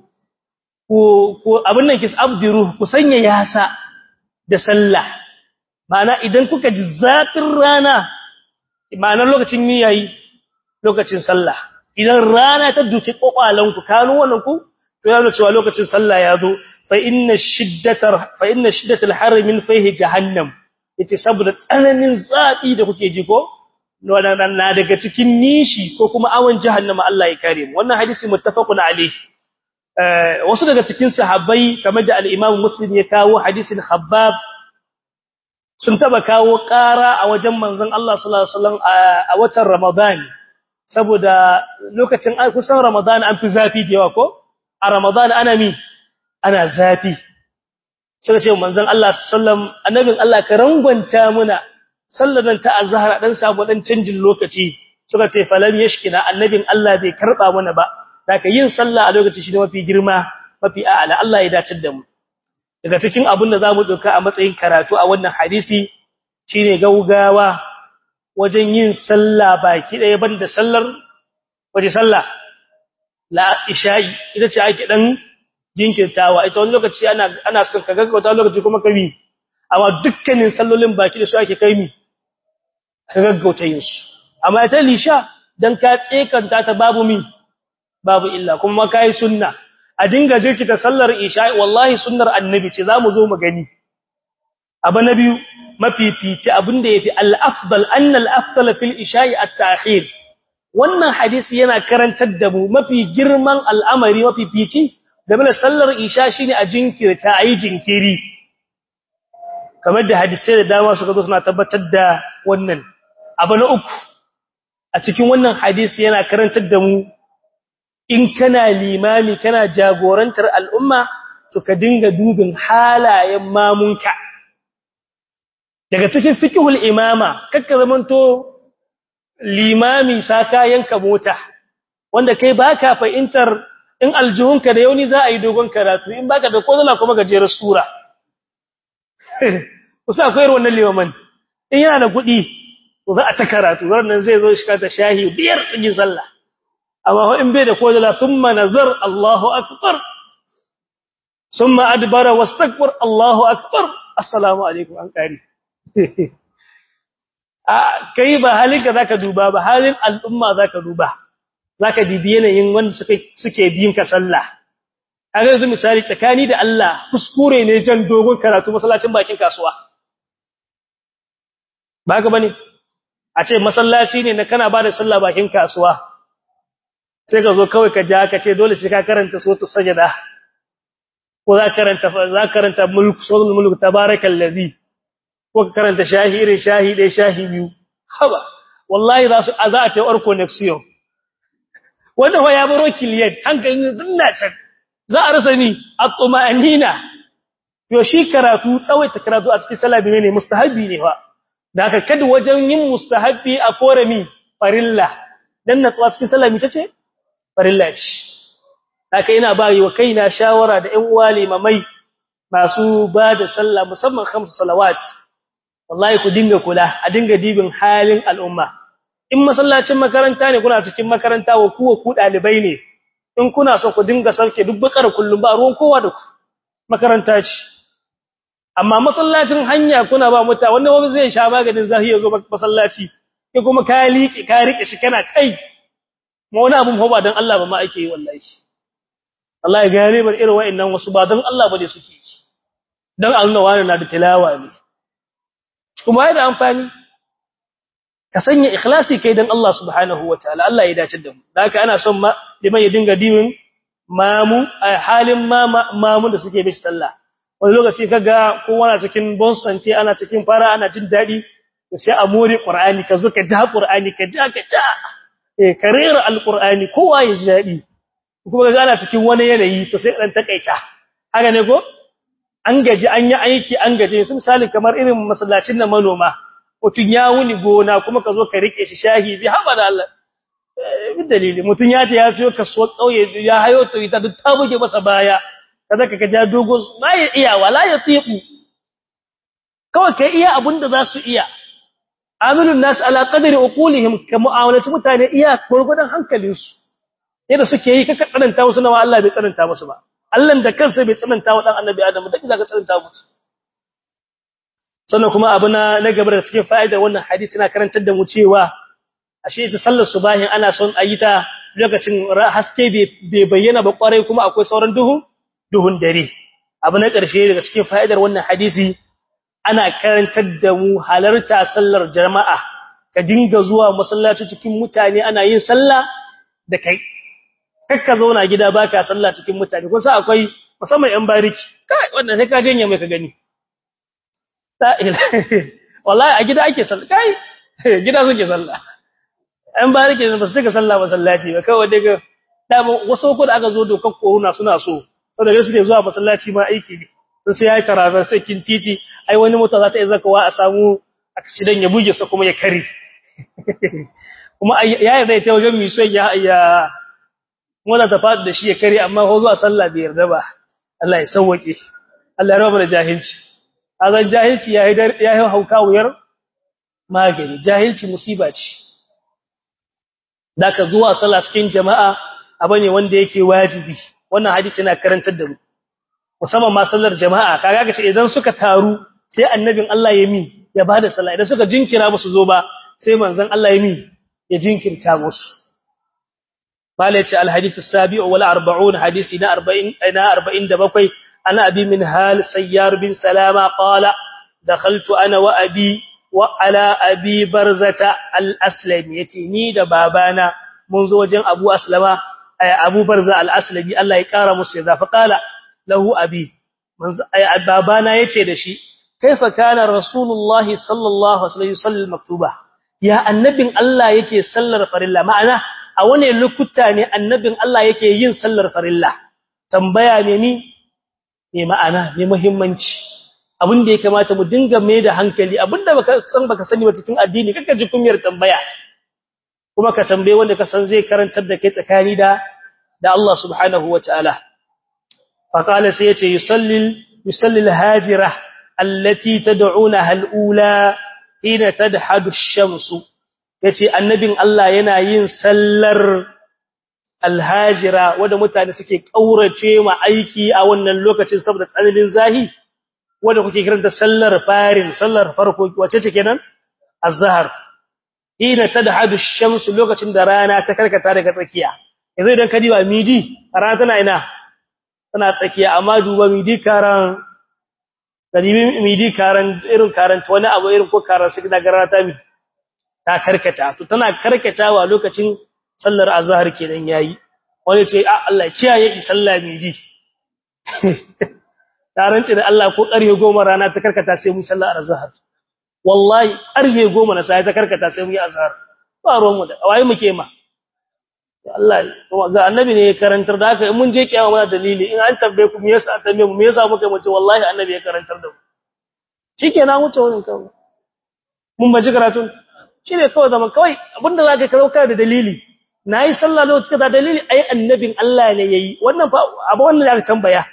[SPEAKER 1] ku abin nan kis abdiruhu ku sanya yasa da sallah ma'ana idan kuka ji zafin rana ma'anar lokacin miyayi lokacin sallah idan rana ta duki kokwalanku kanu wannan ku to yana cewa lokacin sallah ya zo fa inna shiddatar fa inna shiddatal har min fihi jahannam yace saboda tsananin zafi da kuke ji ko wannan na daga cikin nishi ko kuma awan jahannama Allah ya kare mu wannan hadisi muttafaqun alayhi wasu daga cikin sahabbai kamar da al-Imam Muslim ya kawo hadisin Khabbab sun taba kawo ƙara a wajen manzon Allah sallallahu alaihi wasallam a watan Ramadan saboda lokacin kusan Ramadan an fi zafi da yawa ko a Ramadan ana mi ana zafi sai ce manzon Allah sallam annabin Allah ka rangwanta muna salladan ta azhar dan samu dan canjin lokaci suka ce falam yashkina annabin Allah bai karba mana ba daga yin sallah a lokaci shi ne mafi girma mafi a'ala Allah ya dace da mu daga cikin abin da zamu doka a matsayin karatu a wannan hadisi shine gaugawa wajen yin sallah baki daya banda sallar waje sallah la isha'i ita ce ake dan jinkirtawa ita wani lokaci ana ana son ka gaggauta lokaci kuma ka bi amma dukkanin sallolin baki da su ake kai mi ka gaggauta yin su amma ita lisha dan ka tsekanta ta babu mi babu illa kuma kai sunna a dinga jirkita sallar isha'i wallahi sunnar annabi ce zamu zo mu gani abu na biyu mafifici abinda yafi al-afdal anna al-afdal fil isha'i at-ta'khir wannan hadisi yana karantar da mu mafi girman al'amari mafi fici game da sallar isha shine a jinkirta ayi jinkiri kamar da hadisai da dama suka zo suna tabbatar da wannan abu na uku a cikin wannan hadisi yana karantar da mu in kana limami kana jagorantar al'umma to ka dinga dubin halayen mamunka daga cikin fiqhul imama kakka zamanto limami saka yanka mota wanda kai baka fahimtar in aljihunka da yauni za a yi dogon karatu in baka da kodala kuma gajerar sura kusa akwai wannan limaman in yana da kuɗi to za a ta karatu wannan zai zo shi ta shahi biyar cikin sallah amma in bai da kodala thumma nazar Allahu akbar summa adbara wastakbar Allahu akbar assalamu alaikum an kare kai ba halin ka zaka duba ba halin al'umma zaka duba zaka dibi yanayin wanda suke suke biyin ka sallah kaga yanzu misali tsakani da Allah kuskure ne jan dogon karatu masallacin bakin kasuwa ba ga bane a ce masallaci ne na kana bada sallah bakin kasuwa sai ka zo kawai ka ja ka ce dole sai ka karanta suratul sajda ko za karanta za karanta mulk suratul mulk tabarakallazi ko ka karanta shahirin shahide shahi biyu haba wallahi za su za ta or connection wanda fa ya baro kiliyan hankalin dinna can za a rasa ni at-tumanina yo shi karatu tsawaita karatu a cikin sallah ne mustahabi ne fa da haka kada wajen yin mustahabi a kore mi farilla dan natsuwa cikin sallah mi tace farilla ce haka ina ba yi wa kaina shawara da ƴan uwa limamai masu ba da sallah musamman khamsu salawat wallahi ku dinga kula a dinga dibin halin al'umma in masallacin makaranta ne kuna cikin makaranta wa kuwa ku dalibai ne in kuna so ku dinga sauke duk bakar kullum ba ruwan kowa da ku makaranta ce amma masallacin hanya kuna ba muta wanda wani zai sha maganin zahi ya zo masallaci ke kuma ka liƙe ka rike shi kana kai ma wani abun ba dan Allah ba ma ake yi wallahi Allah ya gare bar irin wa'annan wasu ba dan Allah ba ne suke yi dan Allah wani na da tilawa ne kuma yana amfani ka sanya ikhlasi kai dan Allah subhanahu wataala Allah ya dace da mu haka ana son ma liman ya dinga dimin mamu a halin mamu da suke bi sallah wani lokaci kaga kowa na cikin bonsanti ana cikin fara ana jin dadi sai a more qur'ani ka zo ka ja qur'ani ka ja ka ja eh karira alqur'ani kowa ya ji dadi kuma kaga ana cikin wani yanayi to sai dan takaita haka ne ko an gaji an yi aiki an gaji su misali kamar irin masallacin na manoma mutun ya wuni gona kuma ka zo ka rike shi shahi bi haba da Allah bi dalili mutun ya ta ya ciyo kasuwar kauye ya hayo to ita duk ta buge masa baya kaza ka ja dogo ba ya iya wala ya tiku kawai kai iya abinda za su iya amilun nas ala qadri uqulihim ka mu'amalati mutane iya gurgudan hankalinsu yadda suke yi kaka tsananta musu nawa Allah bai tsananta musu ba Allah da kansa bai tsananta wa dan annabi Adam da zaka tsananta musu sannan kuma abu na na gaba da cikin fa'idar wannan hadisi na karantar da mu cewa ashe ta sallar subahin ana son a yi ta lokacin haske bai bayyana ba kwarai kuma akwai sauran duhu duhun dare abu na ƙarshe daga cikin fa'idar wannan hadisi ana karantar da mu halarta sallar jama'a ka dinga zuwa masallaci cikin mutane ana yin sallah da kai kakka zauna gida baka sallah cikin mutane kusa akwai musamman yan bariki kai wannan sai ka janye mai ka gani wallahi a gida ake sallah kai gida suke sallah yan bariki ne ba su tuka sallah masallaci ba kawai daga dama wasu ko da aka zo dokar koruna suna so saboda suke zuwa masallaci ma aiki ne sai sai yayi tarabar sai kin titi ai wani mota za ta yi zakawa a samu accident ya buge sa kuma ya kare kuma yayi zai ta wajen miso ya ya mota ta fadi da shi ya kare amma ko zuwa sallah bai yarda ba Allah ya sauke Allah ya raba da jahilci azan jahilci yayi yayi hauka wuyar magani jahilci musiba ce daka zuwa sallah cikin jama'a abane wanda yake wajibi wannan hadisi yana karantar da mu musamman ma sallar jama'a kaga kace idan suka taru sai annabin Allah ya mi ya bada sallah idan suka jinkira ba su zo ba sai manzon Allah ya mi ya jinkirta musu malaci alhadith as-sabi'u wal 40 hadisi na 40 ina 47 ana abi min hal sayyar bin salama qala dakhaltu ana wa abi wa ala abi barzata al-aslami yace ni da babana mun zo wajen abu aslama abu barza al-aslami Allah ya kara musu ya zafa qala lahu abi babana yace da shi kaifa kana rasulullah sallallahu alaihi wasallam maktuba ya annabin Allah yake sallar farilla ma'ana a wane lokuta ne annabin Allah yake yin sallar farilla tambaya ne ni ne ma'ana ne muhimmanci abin da ya kamata mu dinga mai da hankali abinda baka san baka sani ba cikin addini kaka ji kumiyar tambaya kuma ka tambaye wanda ka san zai karantar da kai tsakani da da Allah subhanahu wataala فقال سيتي يصلي يصلي الهاجرة التي تدعونها الأولى حين تدحد الشمس yace annabin Allah yana yin sallar alhajira wanda mutane suke kaurace ma aiki a wannan lokacin saboda tsananin zahi wanda kuke kiranta sallar farin sallar farko wace ce kenan azhar ina tadhadu ash-shams lokacin da rana ta karkata daga tsakiya yanzu idan ka diba midi rana tana ina tana tsakiya amma duba midi karan dalibi midi karan irin karanta wani abu irin ko karan sai daga rana ta mi ta karkata to tana karkatawa lokacin sallar azhar kenan yayi wani ce a Allah kiyaye ki sallah midi taranci da Allah ko ƙarfe 10 rana ta karkata sai mu sallar azhar wallahi ƙarfe 10 na sai ta karkata sai mu yi azhar ba ruwan mu da waye muke ma Allah ga annabi ne ya karantar da haka in mun je kiyama muna dalili in an tambaye ku me yasa tambaye mu me yasa muka mace wallahi annabi ya karantar da mu shikenan wuce wannan kawai mun baji karatun shine kawai zaman kawai abinda zaka karauka da dalili nayi sallah lokacin da dalili ai annabin Allah ne yayi wannan fa abu wannan zaka tambaya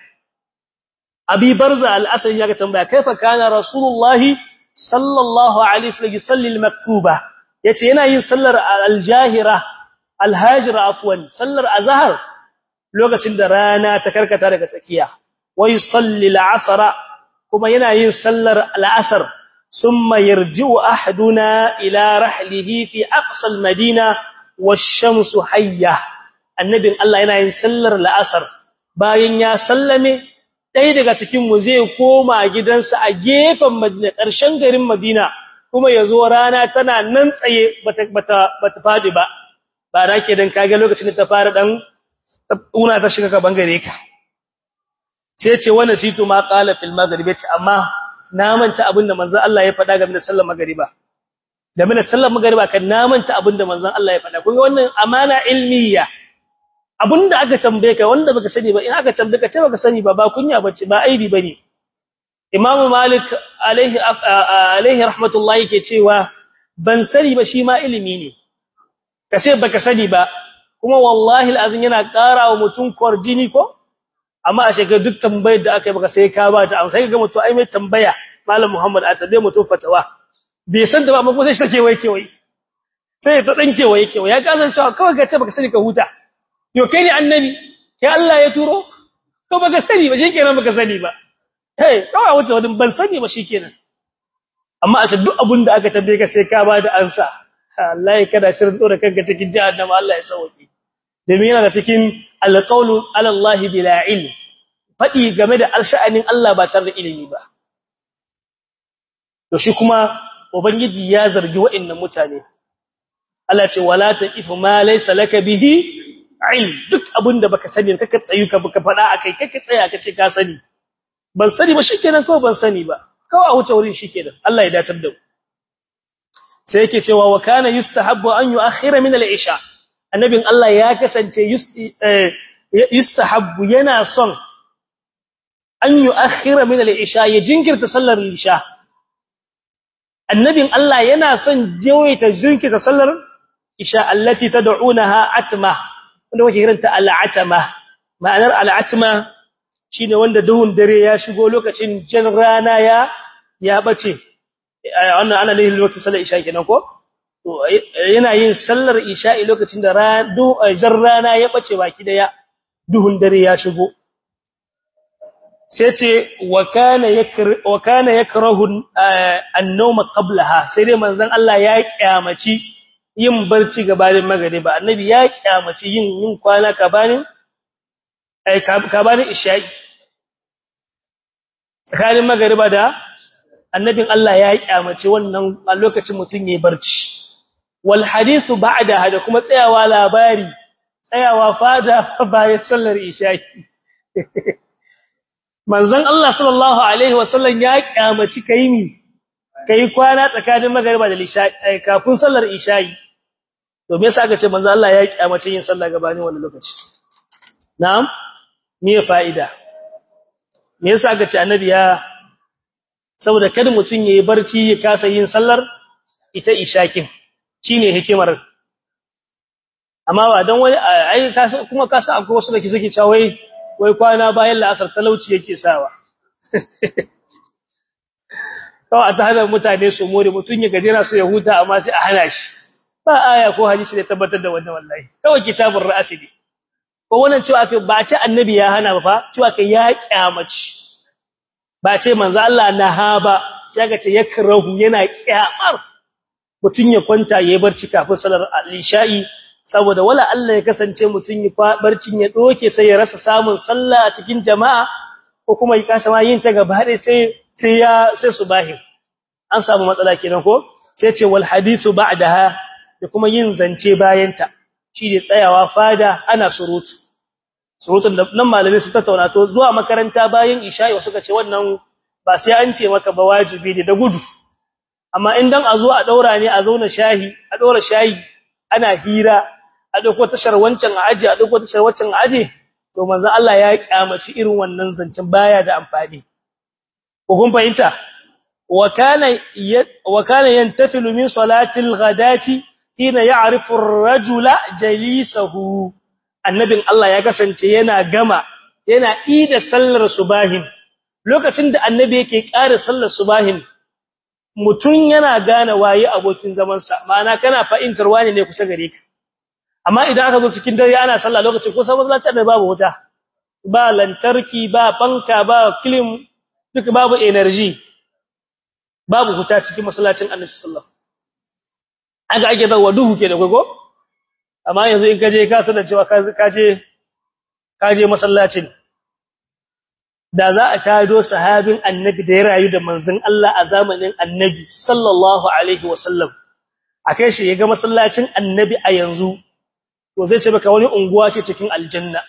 [SPEAKER 1] abi barza al-asri zaka tambaya kaifa kana rasulullahi sallallahu alaihi wasallam yusalli al-maktuba yace yana yin sallar al-jahira al-hajira afwan sallar azhar lokacin da rana ta karkata daga tsakiya wa yusalli al-asra kuma yana yin sallar al-asr thumma yarji'u ahaduna ila rahlihi fi aqsa al-madina wash-shamsu hayya annabin Allah yana yin sallar al-asr bayan ya sallame ɗaya daga cikinmu zai koma gidansa a gefen Madina ƙarshen garin Madina kuma ya zo rana tana nan tsaye bata faɗi ba ba na ke don kage lokacin da ta fara ɗan una ta shiga ka bangare ka sai ce wani situ ma ƙala fil magariba ce amma na manta abin da manzan Allah ya faɗa game da sallar magariba game da sallar magariba kan na manta abin da manzan Allah ya faɗa kun ga wannan amana ilmiya abinda aka tambaye ka wanda baka sani ba in aka tambaye ka ce baka sani ba ba kunya bace ba aibi bane Imam Malik alaihi alaihi rahmatullahi yake cewa ban sani ba shi ma ilimi ne kace baka sani ba kuma wallahi alazin yana ƙara wa mutum kwarjini ko amma a shekar duk tambayar da aka yi baka sai ka ba ta amsa sai ga mutum ai mai tambaya Malam Muhammad a tabe mutum fatawa bai san da ba amma ko sai shi take wai kewaye sai ta dan kewaye kewaye ya kasan cewa kawai ga ce baka sani ka huta yo kai ne annabi kai Allah ya turo ko baka sani ba shikenan baka sani ba hey kawai wuce wadin ban sani ba shikenan amma a duk abin da aka tambaye ka sai ka ba da ansa Allah ya kada shirin dora kanka cikin jahannama Allah ya sauke domin yana da cikin alqawlu ala Allah bila ilm fadi game da alsha'anin Allah ba tare da ilimi ba to shi kuma ubangiji ya zargi wa'annan mutane Allah ce wala taqifu ma laysa laka bihi ilm duk abinda baka sani kaka tsayu ka baka fada akai kaka tsaya ka ce ka sani ban sani ba shikenan kawai ban sani ba kawai a wuce wurin shikenan Allah ya datar da mu sai yake cewa wa kana yustahabbu an yu'akhkhira min al-isha annabin Allah ya kasance yustahabbu yana son an yu'akhkhira min al-isha ya jinkirta sallar isha annabin Allah yana son jawaita jinkirta sallar isha allati tad'unaha atma wanda wake kiranta al'atama ma'anar al'atama shine wanda duhun dare ya shigo lokacin jan rana ya ya bace wannan ana lihin lokacin sallar isha kenan ko to yana yin sallar isha lokacin da jan rana ya bace baki daya duhun dare ya shigo sai ce wa kana yakra wa kana yakrahu an-nawma qablaha sai dai manzon Allah ya kyamaci yin barci gabanin magariba annabi ya kyamaci yin yin kwana gabanin ai gabanin isha'i tsakanin magariba da annabin Allah ya kyamaci wannan a lokacin mutun yayin barci wal hadithu ba'da hada kuma tsayawa labari tsayawa fada bayan sallar isha'i manzon Allah sallallahu alaihi wasallam ya kyamaci kai mi kai kwana tsakanin magariba da isha'i kafin sallar isha'i to me yasa aka ce manzo Allah ya kyamace yin sallah gabanin wannan lokaci na'am me fa'ida me yasa aka ce annabi ya saboda kada mutun yayi barci ya kasa yin sallar ita ishakin shine hikimar amma ba dan wani ai kuma kasa akwai wasu da suke cewa wai wai kwana bayan la'asar talauci yake sawa kawai a ta hana mutane su more mutun ya gajera su ya huta amma sai a hana shi ba aya ko hadisi da tabbatar da wannan wallahi kawai kitabur ra'asi ne ko wannan cewa aka ba ce annabi ya hana ba fa cewa ka ya kyamaci ba ce manzo Allah naha ba sai ga ce yakrahu yana kyamar mutun ya kwanta yayi barci kafin salar al-isha'i saboda wala Allah ya kasance mutun ya barcin ya doke sai ya rasa samun sallah a cikin jama'a ko kuma ya kasa ma yin ta gaba ɗaya sai sai ya sai subahi an samu matsala kenan ko sai ce wal hadithu ba'daha da kuma yin zance bayan ta shi ne tsayawa fada ana surutu surutun da nan malamai su tattauna to zuwa makaranta bayan isha'i wasu ka ce wannan ba sai an ce maka ba wajibi ne da gudu amma in dan a zo a daura ne a zauna shahi a daura shayi ana hira a dauko tashar wancan a aje a dauko tashar wancan a aje to manzo Allah ya kyamaci irin wannan zancen baya da amfani ko kun fahimta wa kana wa kana yantafilu min salati al-ghadati hina ya'rifu ar-rajula jalisahu annabin Allah ya kasance yana gama yana ida sallar subahin lokacin da annabi yake ƙara sallar subahin mutun yana gane waye abokin zaman sa ma'ana kana fa'intar wani ne kusa gare ka amma idan aka zo cikin dare ana sallah lokacin ko sabon sallaci da babu wuta ba lantarki ba banka ba film duk babu energy babu wuta cikin masallacin annabi sallallahu aka ake zawa duhu ke da gogo amma yanzu in kaje ka sanar cewa kaje kaje masallacin da za a tado sahabin annabi da ya rayu da manzon Allah a zamanin annabi sallallahu alaihi wasallam akai shi yaga masallacin annabi a yanzu to zai ce baka wani unguwa ce cikin aljanna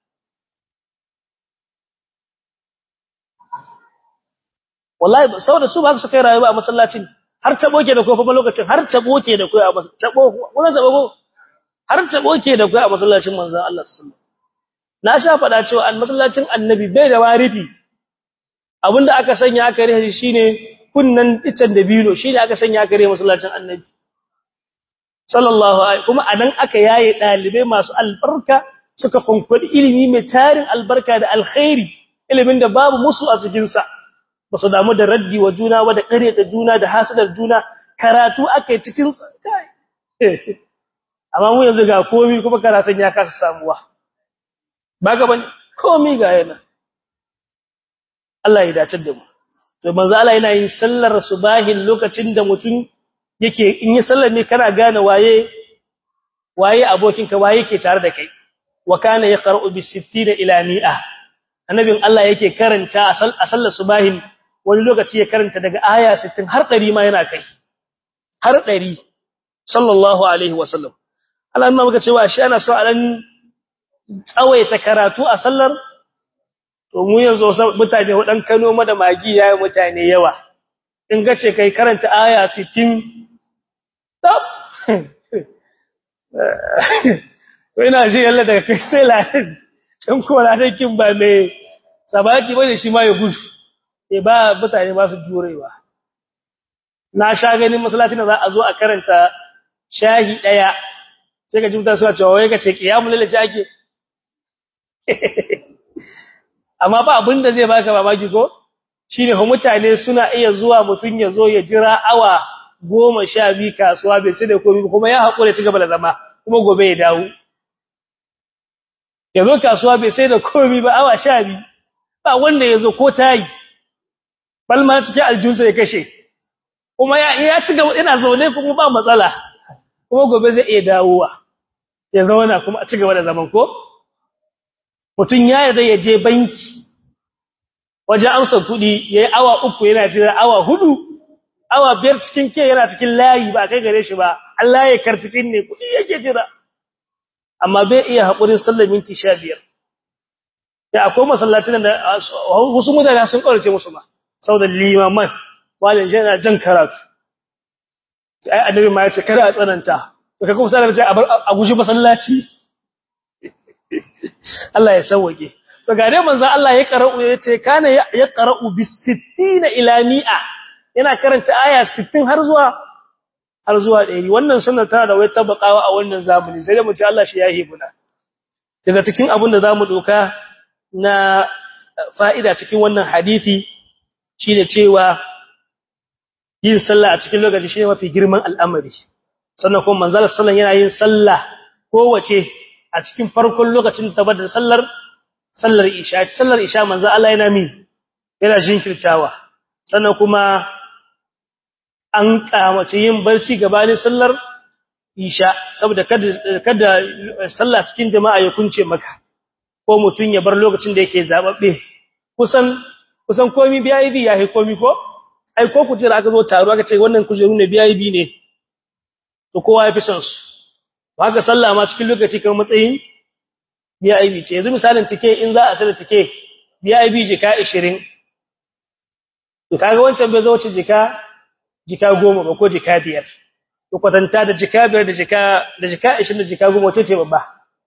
[SPEAKER 1] wallahi saboda su ba su kai rayuwa a masallacin har tabo ke da kofa lokacin har tabo ke da koyi a tabo wannan tabo har tabo ke da koyi a masallacin manzon Allah sallallahu na sha fada cewa an masallacin annabi bai da warifi abinda aka sanya aka rihe shine kunnan icen da bino shine aka sanya aka rihe masallacin annabi sallallahu alaihi kuma anan aka yaye dalibai masu albarka suka kunkudi ilimi mai tarin albarka da alkhairi ilimin da babu musu a cikin sa ba su damu da raddi wa juna ba da ƙareta juna da hasadar juna karatu aka yi cikin kai amma mu yanzu ga komi kuma karatun ya kasa samuwa ba ga bane komi ga yana Allah ya dace da mu to manzo Allah yana yin sallar subahin lokacin da mutum yake in yi sallar ne kana gane waye waye abokinka waye yake tare da kai wa kana yaqra'u bis 60 ila 100 annabin Allah yake karanta a sallar subahin wani lokaci ya karanta daga aya 60 har 100 ma yana kai har 100 sallallahu alaihi wasallam Allah amma muka cewa shi ana so a dan tsawaita karatu a sallar to mu yanzu mutane wadan Kano ma da magi yayi mutane yawa in ga ce kai karanta aya 60 tab to ina ji yalla daga kai sai lahin in ko lahin kin ba mai sabaki bane shi ma ya gudu e ba mutane ba su jurewa na sha ganin masallacin da za a zo a karanta shahi daya sai ka ji mutane suna cewa wai ka ce kiyamul lail ake amma ba abin da zai baka mamaki ko shine ho mutane suna iya zuwa mutun ya zo ya jira awa goma sha biyu kasuwa bai sai da komai kuma ya haƙura ci gaba da zama kuma gobe ya dawo ya zo kasuwa bai sai da komai ba awa sha biyu ba wanda ya zo ko tayi balma cikin aljunsa ya kashe kuma ya ya ci gaba ina zaune kuma ba matsala kuma gobe zai iya dawowa ya zauna kuma a ci gaba da zaman ko mutun ya yarda ya je banki waje amsa kudi yayi awa uku yana jira awa hudu awa biyar cikin ke yana cikin layi ba kai gare shi ba Allah ya kartikin ne kudi yake jira amma bai iya hakurin sallar minti 15 da akwai masallacin da wasu mutane sun kaurace musu ba saboda limaman walin yana jan karatu ai annabi ma ya ce kada a tsananta to kai kuma sai a guji masallaci Allah ya sauke to ga dai manzo Allah ya qara'u yace kana ya qara'u bis 60 ila 100 yana karanta aya 60 har zuwa har zuwa 100 wannan sunna tana da wai tabakawa a wannan zamani sai da mu ce Allah shi ya hibuna daga cikin abin da zamu doka na fa'ida cikin wannan hadisi shine cewa yin sallah a cikin lokaci shine mafi girman al'amari sannan kuma manzo sallallahu yana yin sallah kowace a cikin farkon lokacin da da sallar sallar isha sallar isha manzo Allah yana mi yana jinkirtawa sannan kuma an kamace yin barci gabanin sallar isha saboda kada kada sallah cikin jama'a ya kunce maka ko mutun ya bar lokacin da yake zababbe kusan kusan komai BIP ya yi komai ko ai ko kujera aka zo taro aka ce wannan kujeru ne BIP ne to kowa ya fi son su haka sallah ma cikin lokaci kan matsayin BIP ce yanzu misalin tike in za a sala tike BIP jika 20 to kaga wancan bai zo wuce jika jika 10 ba ko jika 5 to kwatanta da jika 5 da jika da jika 20 da jika 10 wato ce babba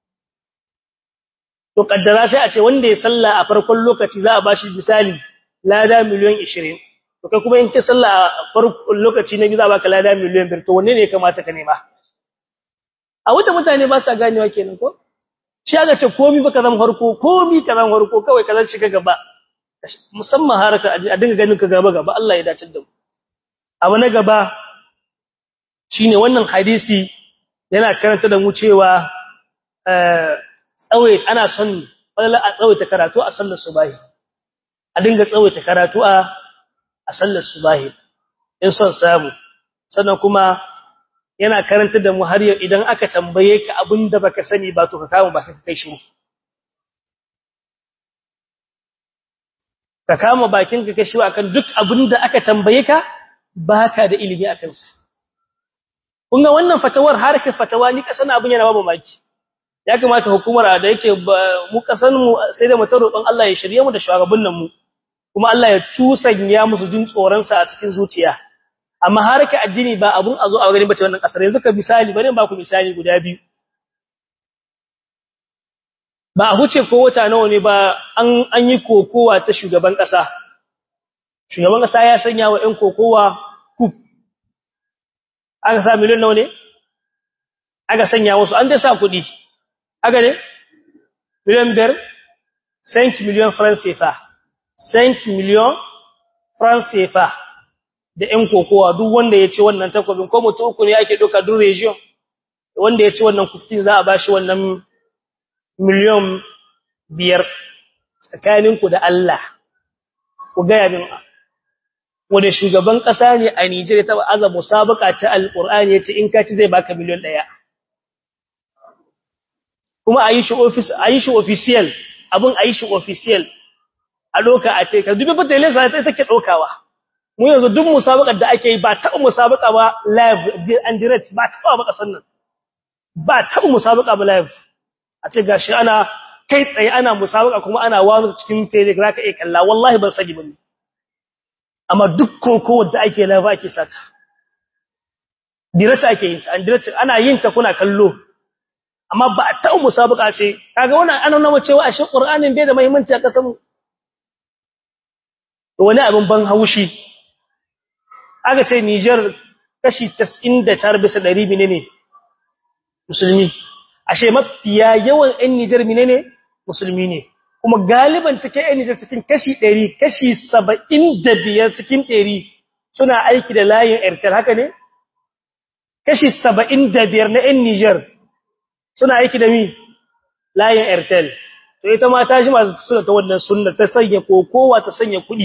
[SPEAKER 1] to kaddara sai a ce wanda ya salla a farkon lokaci za a bashi misali lada miliyan 20 to kai kuma in ka salla a farkon lokaci na biyu za a baka lada miliyan 5 to wanne ne ya kamata ka nema a wata mutane ba sa ganewa kenan ko shi aka ce komi baka zan farko komi ka zan farko kawai ka zan shiga gaba musamman haraka a dinga ganin ka gaba gaba Allah ya dace da mu abu na gaba shine wannan hadisi yana karanta da mu cewa tsawai ana son wala a tsawaita karatu a sallar subahi a dinga tsawaita karatu a a sallar subahi in son samu sannan kuma yana karanta da mu har yau idan aka tambaye ka abinda baka sani ba to ka kama ba ka kai shiru ka kama bakin ka kashi akan duk abinda aka tambaye ka baka da ilimi akan sa kun ga wannan fatawar harkar fatawa ni kasan abin yana babu maki ya kamata hukumar da yake mu kasan mu sai da mutar roƙon Allah ya shirye mu da shugabannin mu kuma Allah ya tusanya musu jin tsoron sa a cikin zuciya amma harka addini ba abun a zo a gani bace wannan kasar yanzu ka misali bari ba ku misali guda biyu ba a huce ko wata nawa ne ba an an yi kokowa ta shugaban kasa shugaban kasa ya sanya wa ɗan kokowa kup aka sa miliyan nawa ne aka sanya wasu an dai sa kuɗi aka ne miliyan biyar 5 miliyan francs CFA 5 miliyan francs CFA da ‘yan kokowa duk wanda ya ci wannan takwabin ko mutu uku ne ake ɗauka duk region wanda ya ci wannan kuftin za a ba shi wannan miliyan biyar tsakaninku da Allah ku gaya min wanda shugaban ƙasa ne a Nijar ta aza musabaka ta alƙur'ani ya ce in ka ci zai baka miliyan ɗaya kuma a yi shi official abin a yi shi official a ɗauka a teka dubi fata yi lesa ta take ɗaukawa mu yanzu duk musabakar da ake yi ba taɓa musabaka ba live and direct ba taɓa ba ƙasar nan ba taɓa musabaka ba live a ce gashi ana kai tsaye ana musabaka kuma ana wani cikin telegram ka iya kalla wallahi ban sani ba ne amma duk koko da ake live ake sata direct ake yin ta and direct ana yin ta kuna kallo amma ba a taɓa musabaka ce kaga wannan ana nuna cewa ashe qur'anin bai da muhimmanci a ƙasar mu wani abin ban haushi aka ce Niger kashi 99 bisa 100 menene musulmi ashe mafiya yawan ɗan Niger menene musulmi ne kuma galiban cikin ɗan Niger cikin kashi 100 kashi 75 cikin 100 suna aiki da layin Airtel haka ne kashi 75 na ɗan Niger suna aiki da mi layin Airtel to ita ma ta ji masu suna ta wannan sunna ta sanya kokowa ta sanya kuɗi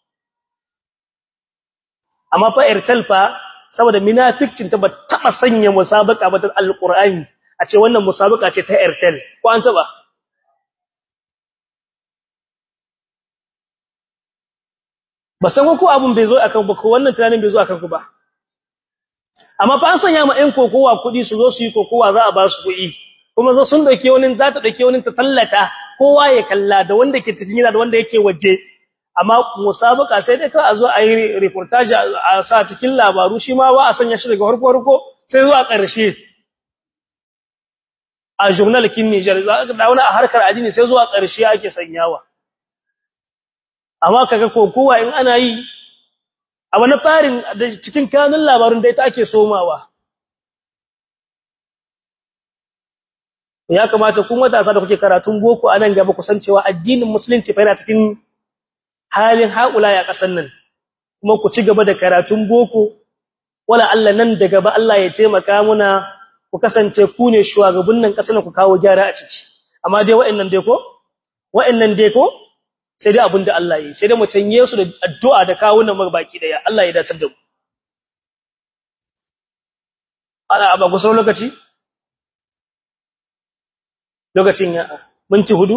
[SPEAKER 1] amma fa Airtel fa saboda munafikin ta ba taba sanya musabaka ba ta alqur'ani a ce wannan musabaka ce ta Airtel ko an taba ba san ko abun bai zo akan ba ko wannan tunanin bai zo akan ku ba amma fa an sanya ma ɗan kokowa kuɗi su zo su yi kokowa za a ba su kuɗi kuma zo sun dauke wani za ta dauke wani ta tallata kowa ya kalla da wanda ke cikin gida da wanda yake waje amma musabaka sai dai ka a zo a yi reportage a sa cikin labaru shi ma ba a sanya shi daga farko farko sai zuwa ƙarshe a journal kin Niger za ka dawo a harkar addini sai zuwa ƙarshe ake sanyawa amma kaga kokowa in ana yi a wani farin da cikin kanun labarun da ita ake somawa ya kamata ku matasa da kuke karatun boko a nan gaba kusancewa addinin musulunci fa yana cikin halin haƙula ya ƙasan nan kuma ku ci gaba da karatun boko wala Allah nan da gaba Allah ya taimaka muna ku kasance ku ne shugabannin kasar ku kawo gyara a ciki amma dai wa'annan dai ko wa'annan dai ko sai dai abinda Allah yi sai dai mu tanye su da addu'a da kawunan mu baki daya Allah ya dace da mu ana aba gusa lokaci lokacin ya minti hudu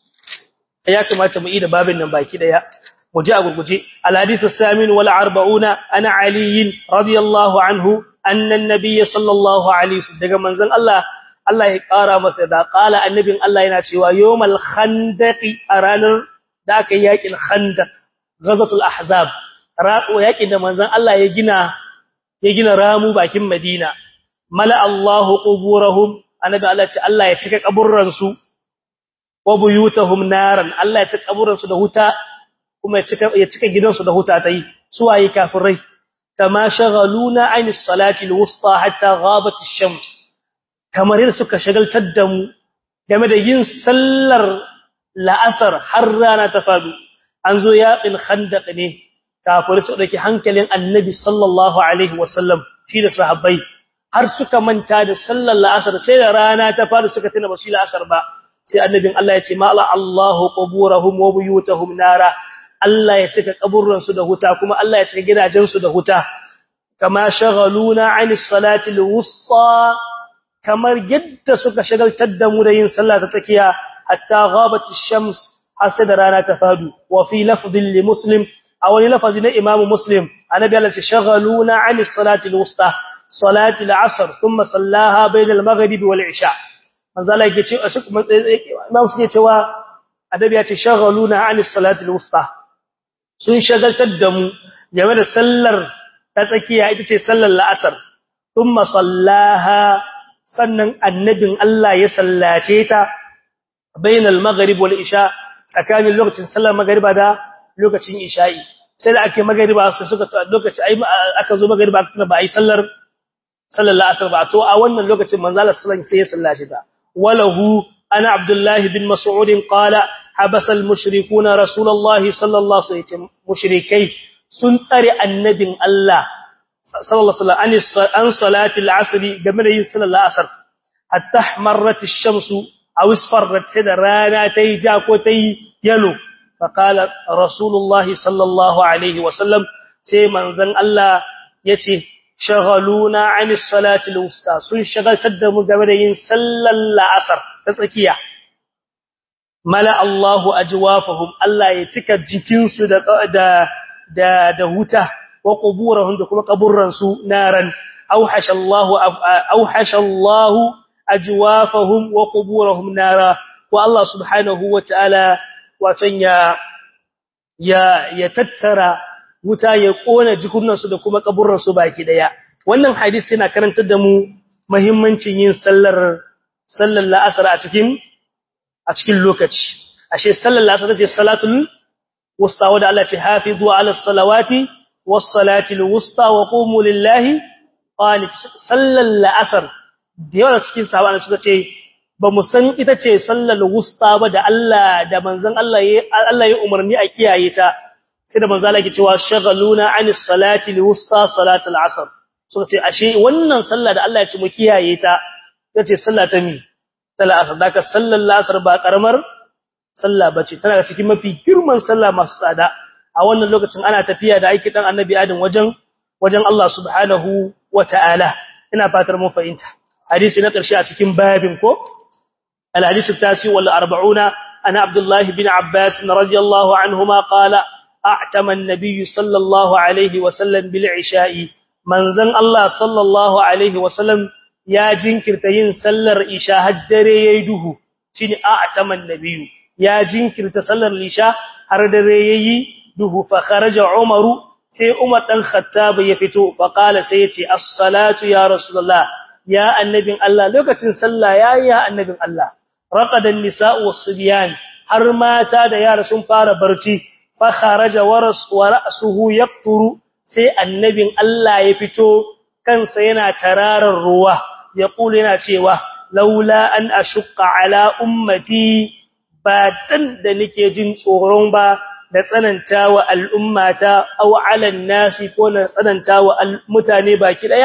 [SPEAKER 1] ya kamata mu yi da babin nan baki daya mu ji a gurguje al-hadithu samin wal 40 ana ali radiyallahu anhu anna an-nabiy sallallahu alaihi wasallam daga manzon Allah Allah ya kara masa da qala annabin Allah yana cewa yawmal khandaqi a ranar da aka yi yakin khandaq ghazatul ahzab raqo yakin da manzon Allah ya gina ya gina ramu bakin Madina mala Allahu quburahum annabi Allah ce Allah ya cika kaburran su wa buyutahum naran Allah ya cika kaburran su da huta kuma ya cika ya cika gidansu da huta tai suwaye kafirai kama shagaluna an salati alwusta hatta ghabat ash-shams kamar yadda suka shagaltar da mu game da yin sallar la'asar har rana ta fadu an zo yaƙin khandaq ne kafirai su dake hankalin annabi sallallahu alaihi wasallam shi da sahabbai har suka manta da sallar la'asar sai da rana ta fadu suka tuna ba su la'asar ba sai annabin Allah ya ce ma'ala Allahu quburahum wa buyutahum nara Allah ya cika kaburran su da huta kuma Allah ya cika gidajen su da huta kama shagaluna 'anis salati al-wusta kamar yadda suka shagaltar da mu da yin sallah ta tsakiya hatta ghabat ash-shams hasada rana ta fadu wa fi lafdhin li muslim aw li lafzi na imam muslim annabi Allah ya shagaluna 'anis salati al-wusta salati al-'asr thumma sallaha bayna al-maghrib wal-'isha manzala yake ce imam suke cewa adabi ya ce shagaluna anis salati alwusta sun shagaltar da mu game da sallar ta tsakiya ita ce sallar la'asar thumma sallaha sannan annabin Allah ya sallace ta bainal maghrib wal isha tsakanin lokacin sallar magriba da lokacin isha'i sai da ake magriba sai suka lokaci ai aka zo magriba aka ba ai sallar sallar la'asar ba to a wannan lokacin manzala sallallahu alaihi wasallam sai ya sallace ta وله أنا عبد الله بن مسعود قال حبس المشركون رسول الله صلى الله عليه وسلم مشركي سنتر النبي الله صلى الله عليه وسلم عن صلاة العصر قبل يصل العصر حتى احمرت الشمس أو اصفرت سيد رانا تيجا كوتي يلو فقال رسول الله صلى الله عليه وسلم سيمن ذن الله يتي shagaluna anis salati al-wusta sun shagaltar da mu game da yin sallar la'asar ta tsakiya mala Allahu ajwafahum Allah ya cika jikin su da da da, da huta wa quburahum da kuma kaburran su naran auhasha Allahu auhasha Allahu ajwafahum wa quburahum nara wa Allah subhanahu wa ta'ala watan ya ya ya tattara wuta ya kona jikunansu da kuma kaburransu baki daya wannan hadisi yana karantar da mu muhimmancin yin sallar sallar la'asar a cikin a cikin lokaci ashe sallar la'asar ce salatul wusta wanda Allah ce hafizu ala salawati was salatil wusta wa qumu lillahi qanit sallar la'asar da yawa cikin sahabbai suka ce ba mu san ita ce sallar wusta ba da Allah da manzon Allah ya Allah ya umarni a kiyaye ta sai da manzo Allah yake cewa shagaluna anis salati liwusta salatul asr so ce ashe wannan sallah da Allah ya ci mu kiyaye ta yace sallah ta mi sallar asr daka sallar asr ba karamar sallah bace tana cikin mafi girman sallah masu tsada a wannan lokacin ana tafiya da aiki dan annabi adam wajen wajen Allah subhanahu wataala ina fatar mun fahimta hadisi na karshe a cikin babin ko al hadisi tasi wal 40 ana abdullahi bin abbas radiyallahu anhuma qala أعتم النبي صلى الله عليه وسلم بالعشاء منزن الله صلى الله عليه وسلم يا جنكرت ين سلر إشاء هدري يده شيني أعتم النبي يا جنكرت سلر الإشاء هدري يده فخرج عمر سي أمر الخطاب يفتو فقال سيتي الصلاة يا رسول الله يا النبي الله لوكتن سلا يا يا النبي الله رقد النساء والصبيان har mata da yara sun fara barci fakharaja waras wa ra'suhu yaqturu sai annabin Allah ya fito kansa yana tararar ruwa ya kula yana cewa laula an ashqa ala ummati ba dan da nake jin tsoron ba da tsanantawa al'ummata aw ala nasi ko na tsanantawa mutane baki daya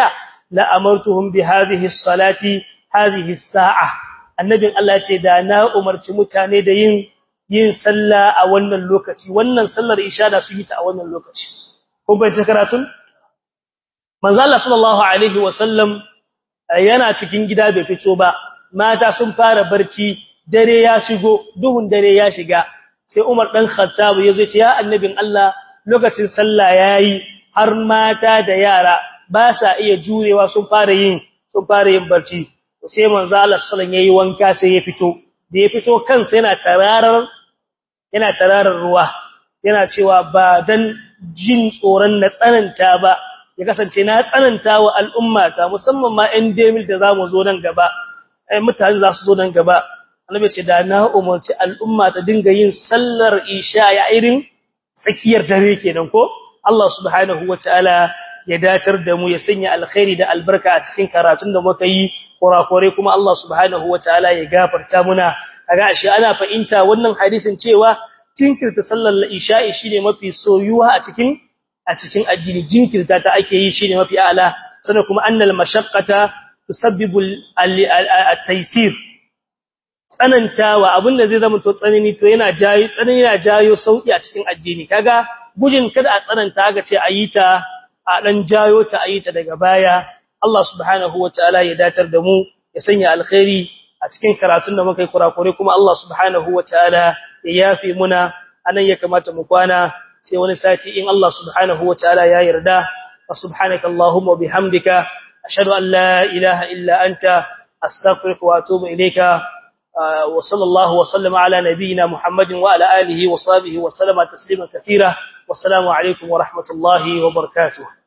[SPEAKER 1] la amartuhum bi hadhihi as-salati hadhihi as-sa'a annabin Allah ce da na umarci mutane da yin yin sallah a wannan lokaci wannan sallar isha da su yi ta a wannan lokaci kun bai ta karatun manzo Allah sallallahu alaihi wasallam yana cikin gida bai fito ba mata sun fara barci dare ya shigo duhun dare ya shiga sai Umar dan Khattab yazo ce ya annabin Allah lokacin sallah yayi har mata da yara ba sa iya jurewa sun fara yin sun fara yin barci sai manzo Allah sallallahu yayi wanka sai ya fito da ya fito kansa yana tararar yana tararar ruwa yana cewa ba dan jin tsoron na tsananta ba ya kasance na tsananta wa al'ummata musamman ma ɗan demil da zamu zo nan gaba ai mutane za su zo nan gaba annabi ce da na umarci al'umma ta dinga yin sallar isha ya irin tsakiyar dare kenan ko Allah subhanahu wataala ya datar da mu ya sanya alkhairi da albarka a cikin karatun da muka yi kurakure kuma Allah subhanahu wataala ya gafarta muna kaga ashe ana fahimta wannan hadisin cewa jinkirta sallar isha'i shine mafi soyuwa a cikin a cikin addini jinkirta ta ake yi shine mafi ala sannan kuma annal mashaqqata tusabbibu at-taysir tsanantawa abinda zai zama to tsanani to yana jayo tsanani yana jayo sauki a cikin addini kaga gujin kada a tsananta ga ce ayi ta a dan jayo ta ayi ta daga baya Allah subhanahu wataala ya datar da mu ya sanya alkhairi a cikin karatun da muka yi kurakure kuma Allah subhanahu wataala ya yafi muna anan ya kamata mu kwana sai wani sati in Allah subhanahu wataala ya yarda wa subhanaka allahumma bihamdika ashhadu an la ilaha illa anta astaghfiruka wa atubu ilayka wa sallallahu wa sallama ala nabiyyina muhammadin wa ala alihi wa sahbihi wa sallama taslima katira wassalamu alaikum wa rahmatullahi wa barakatuh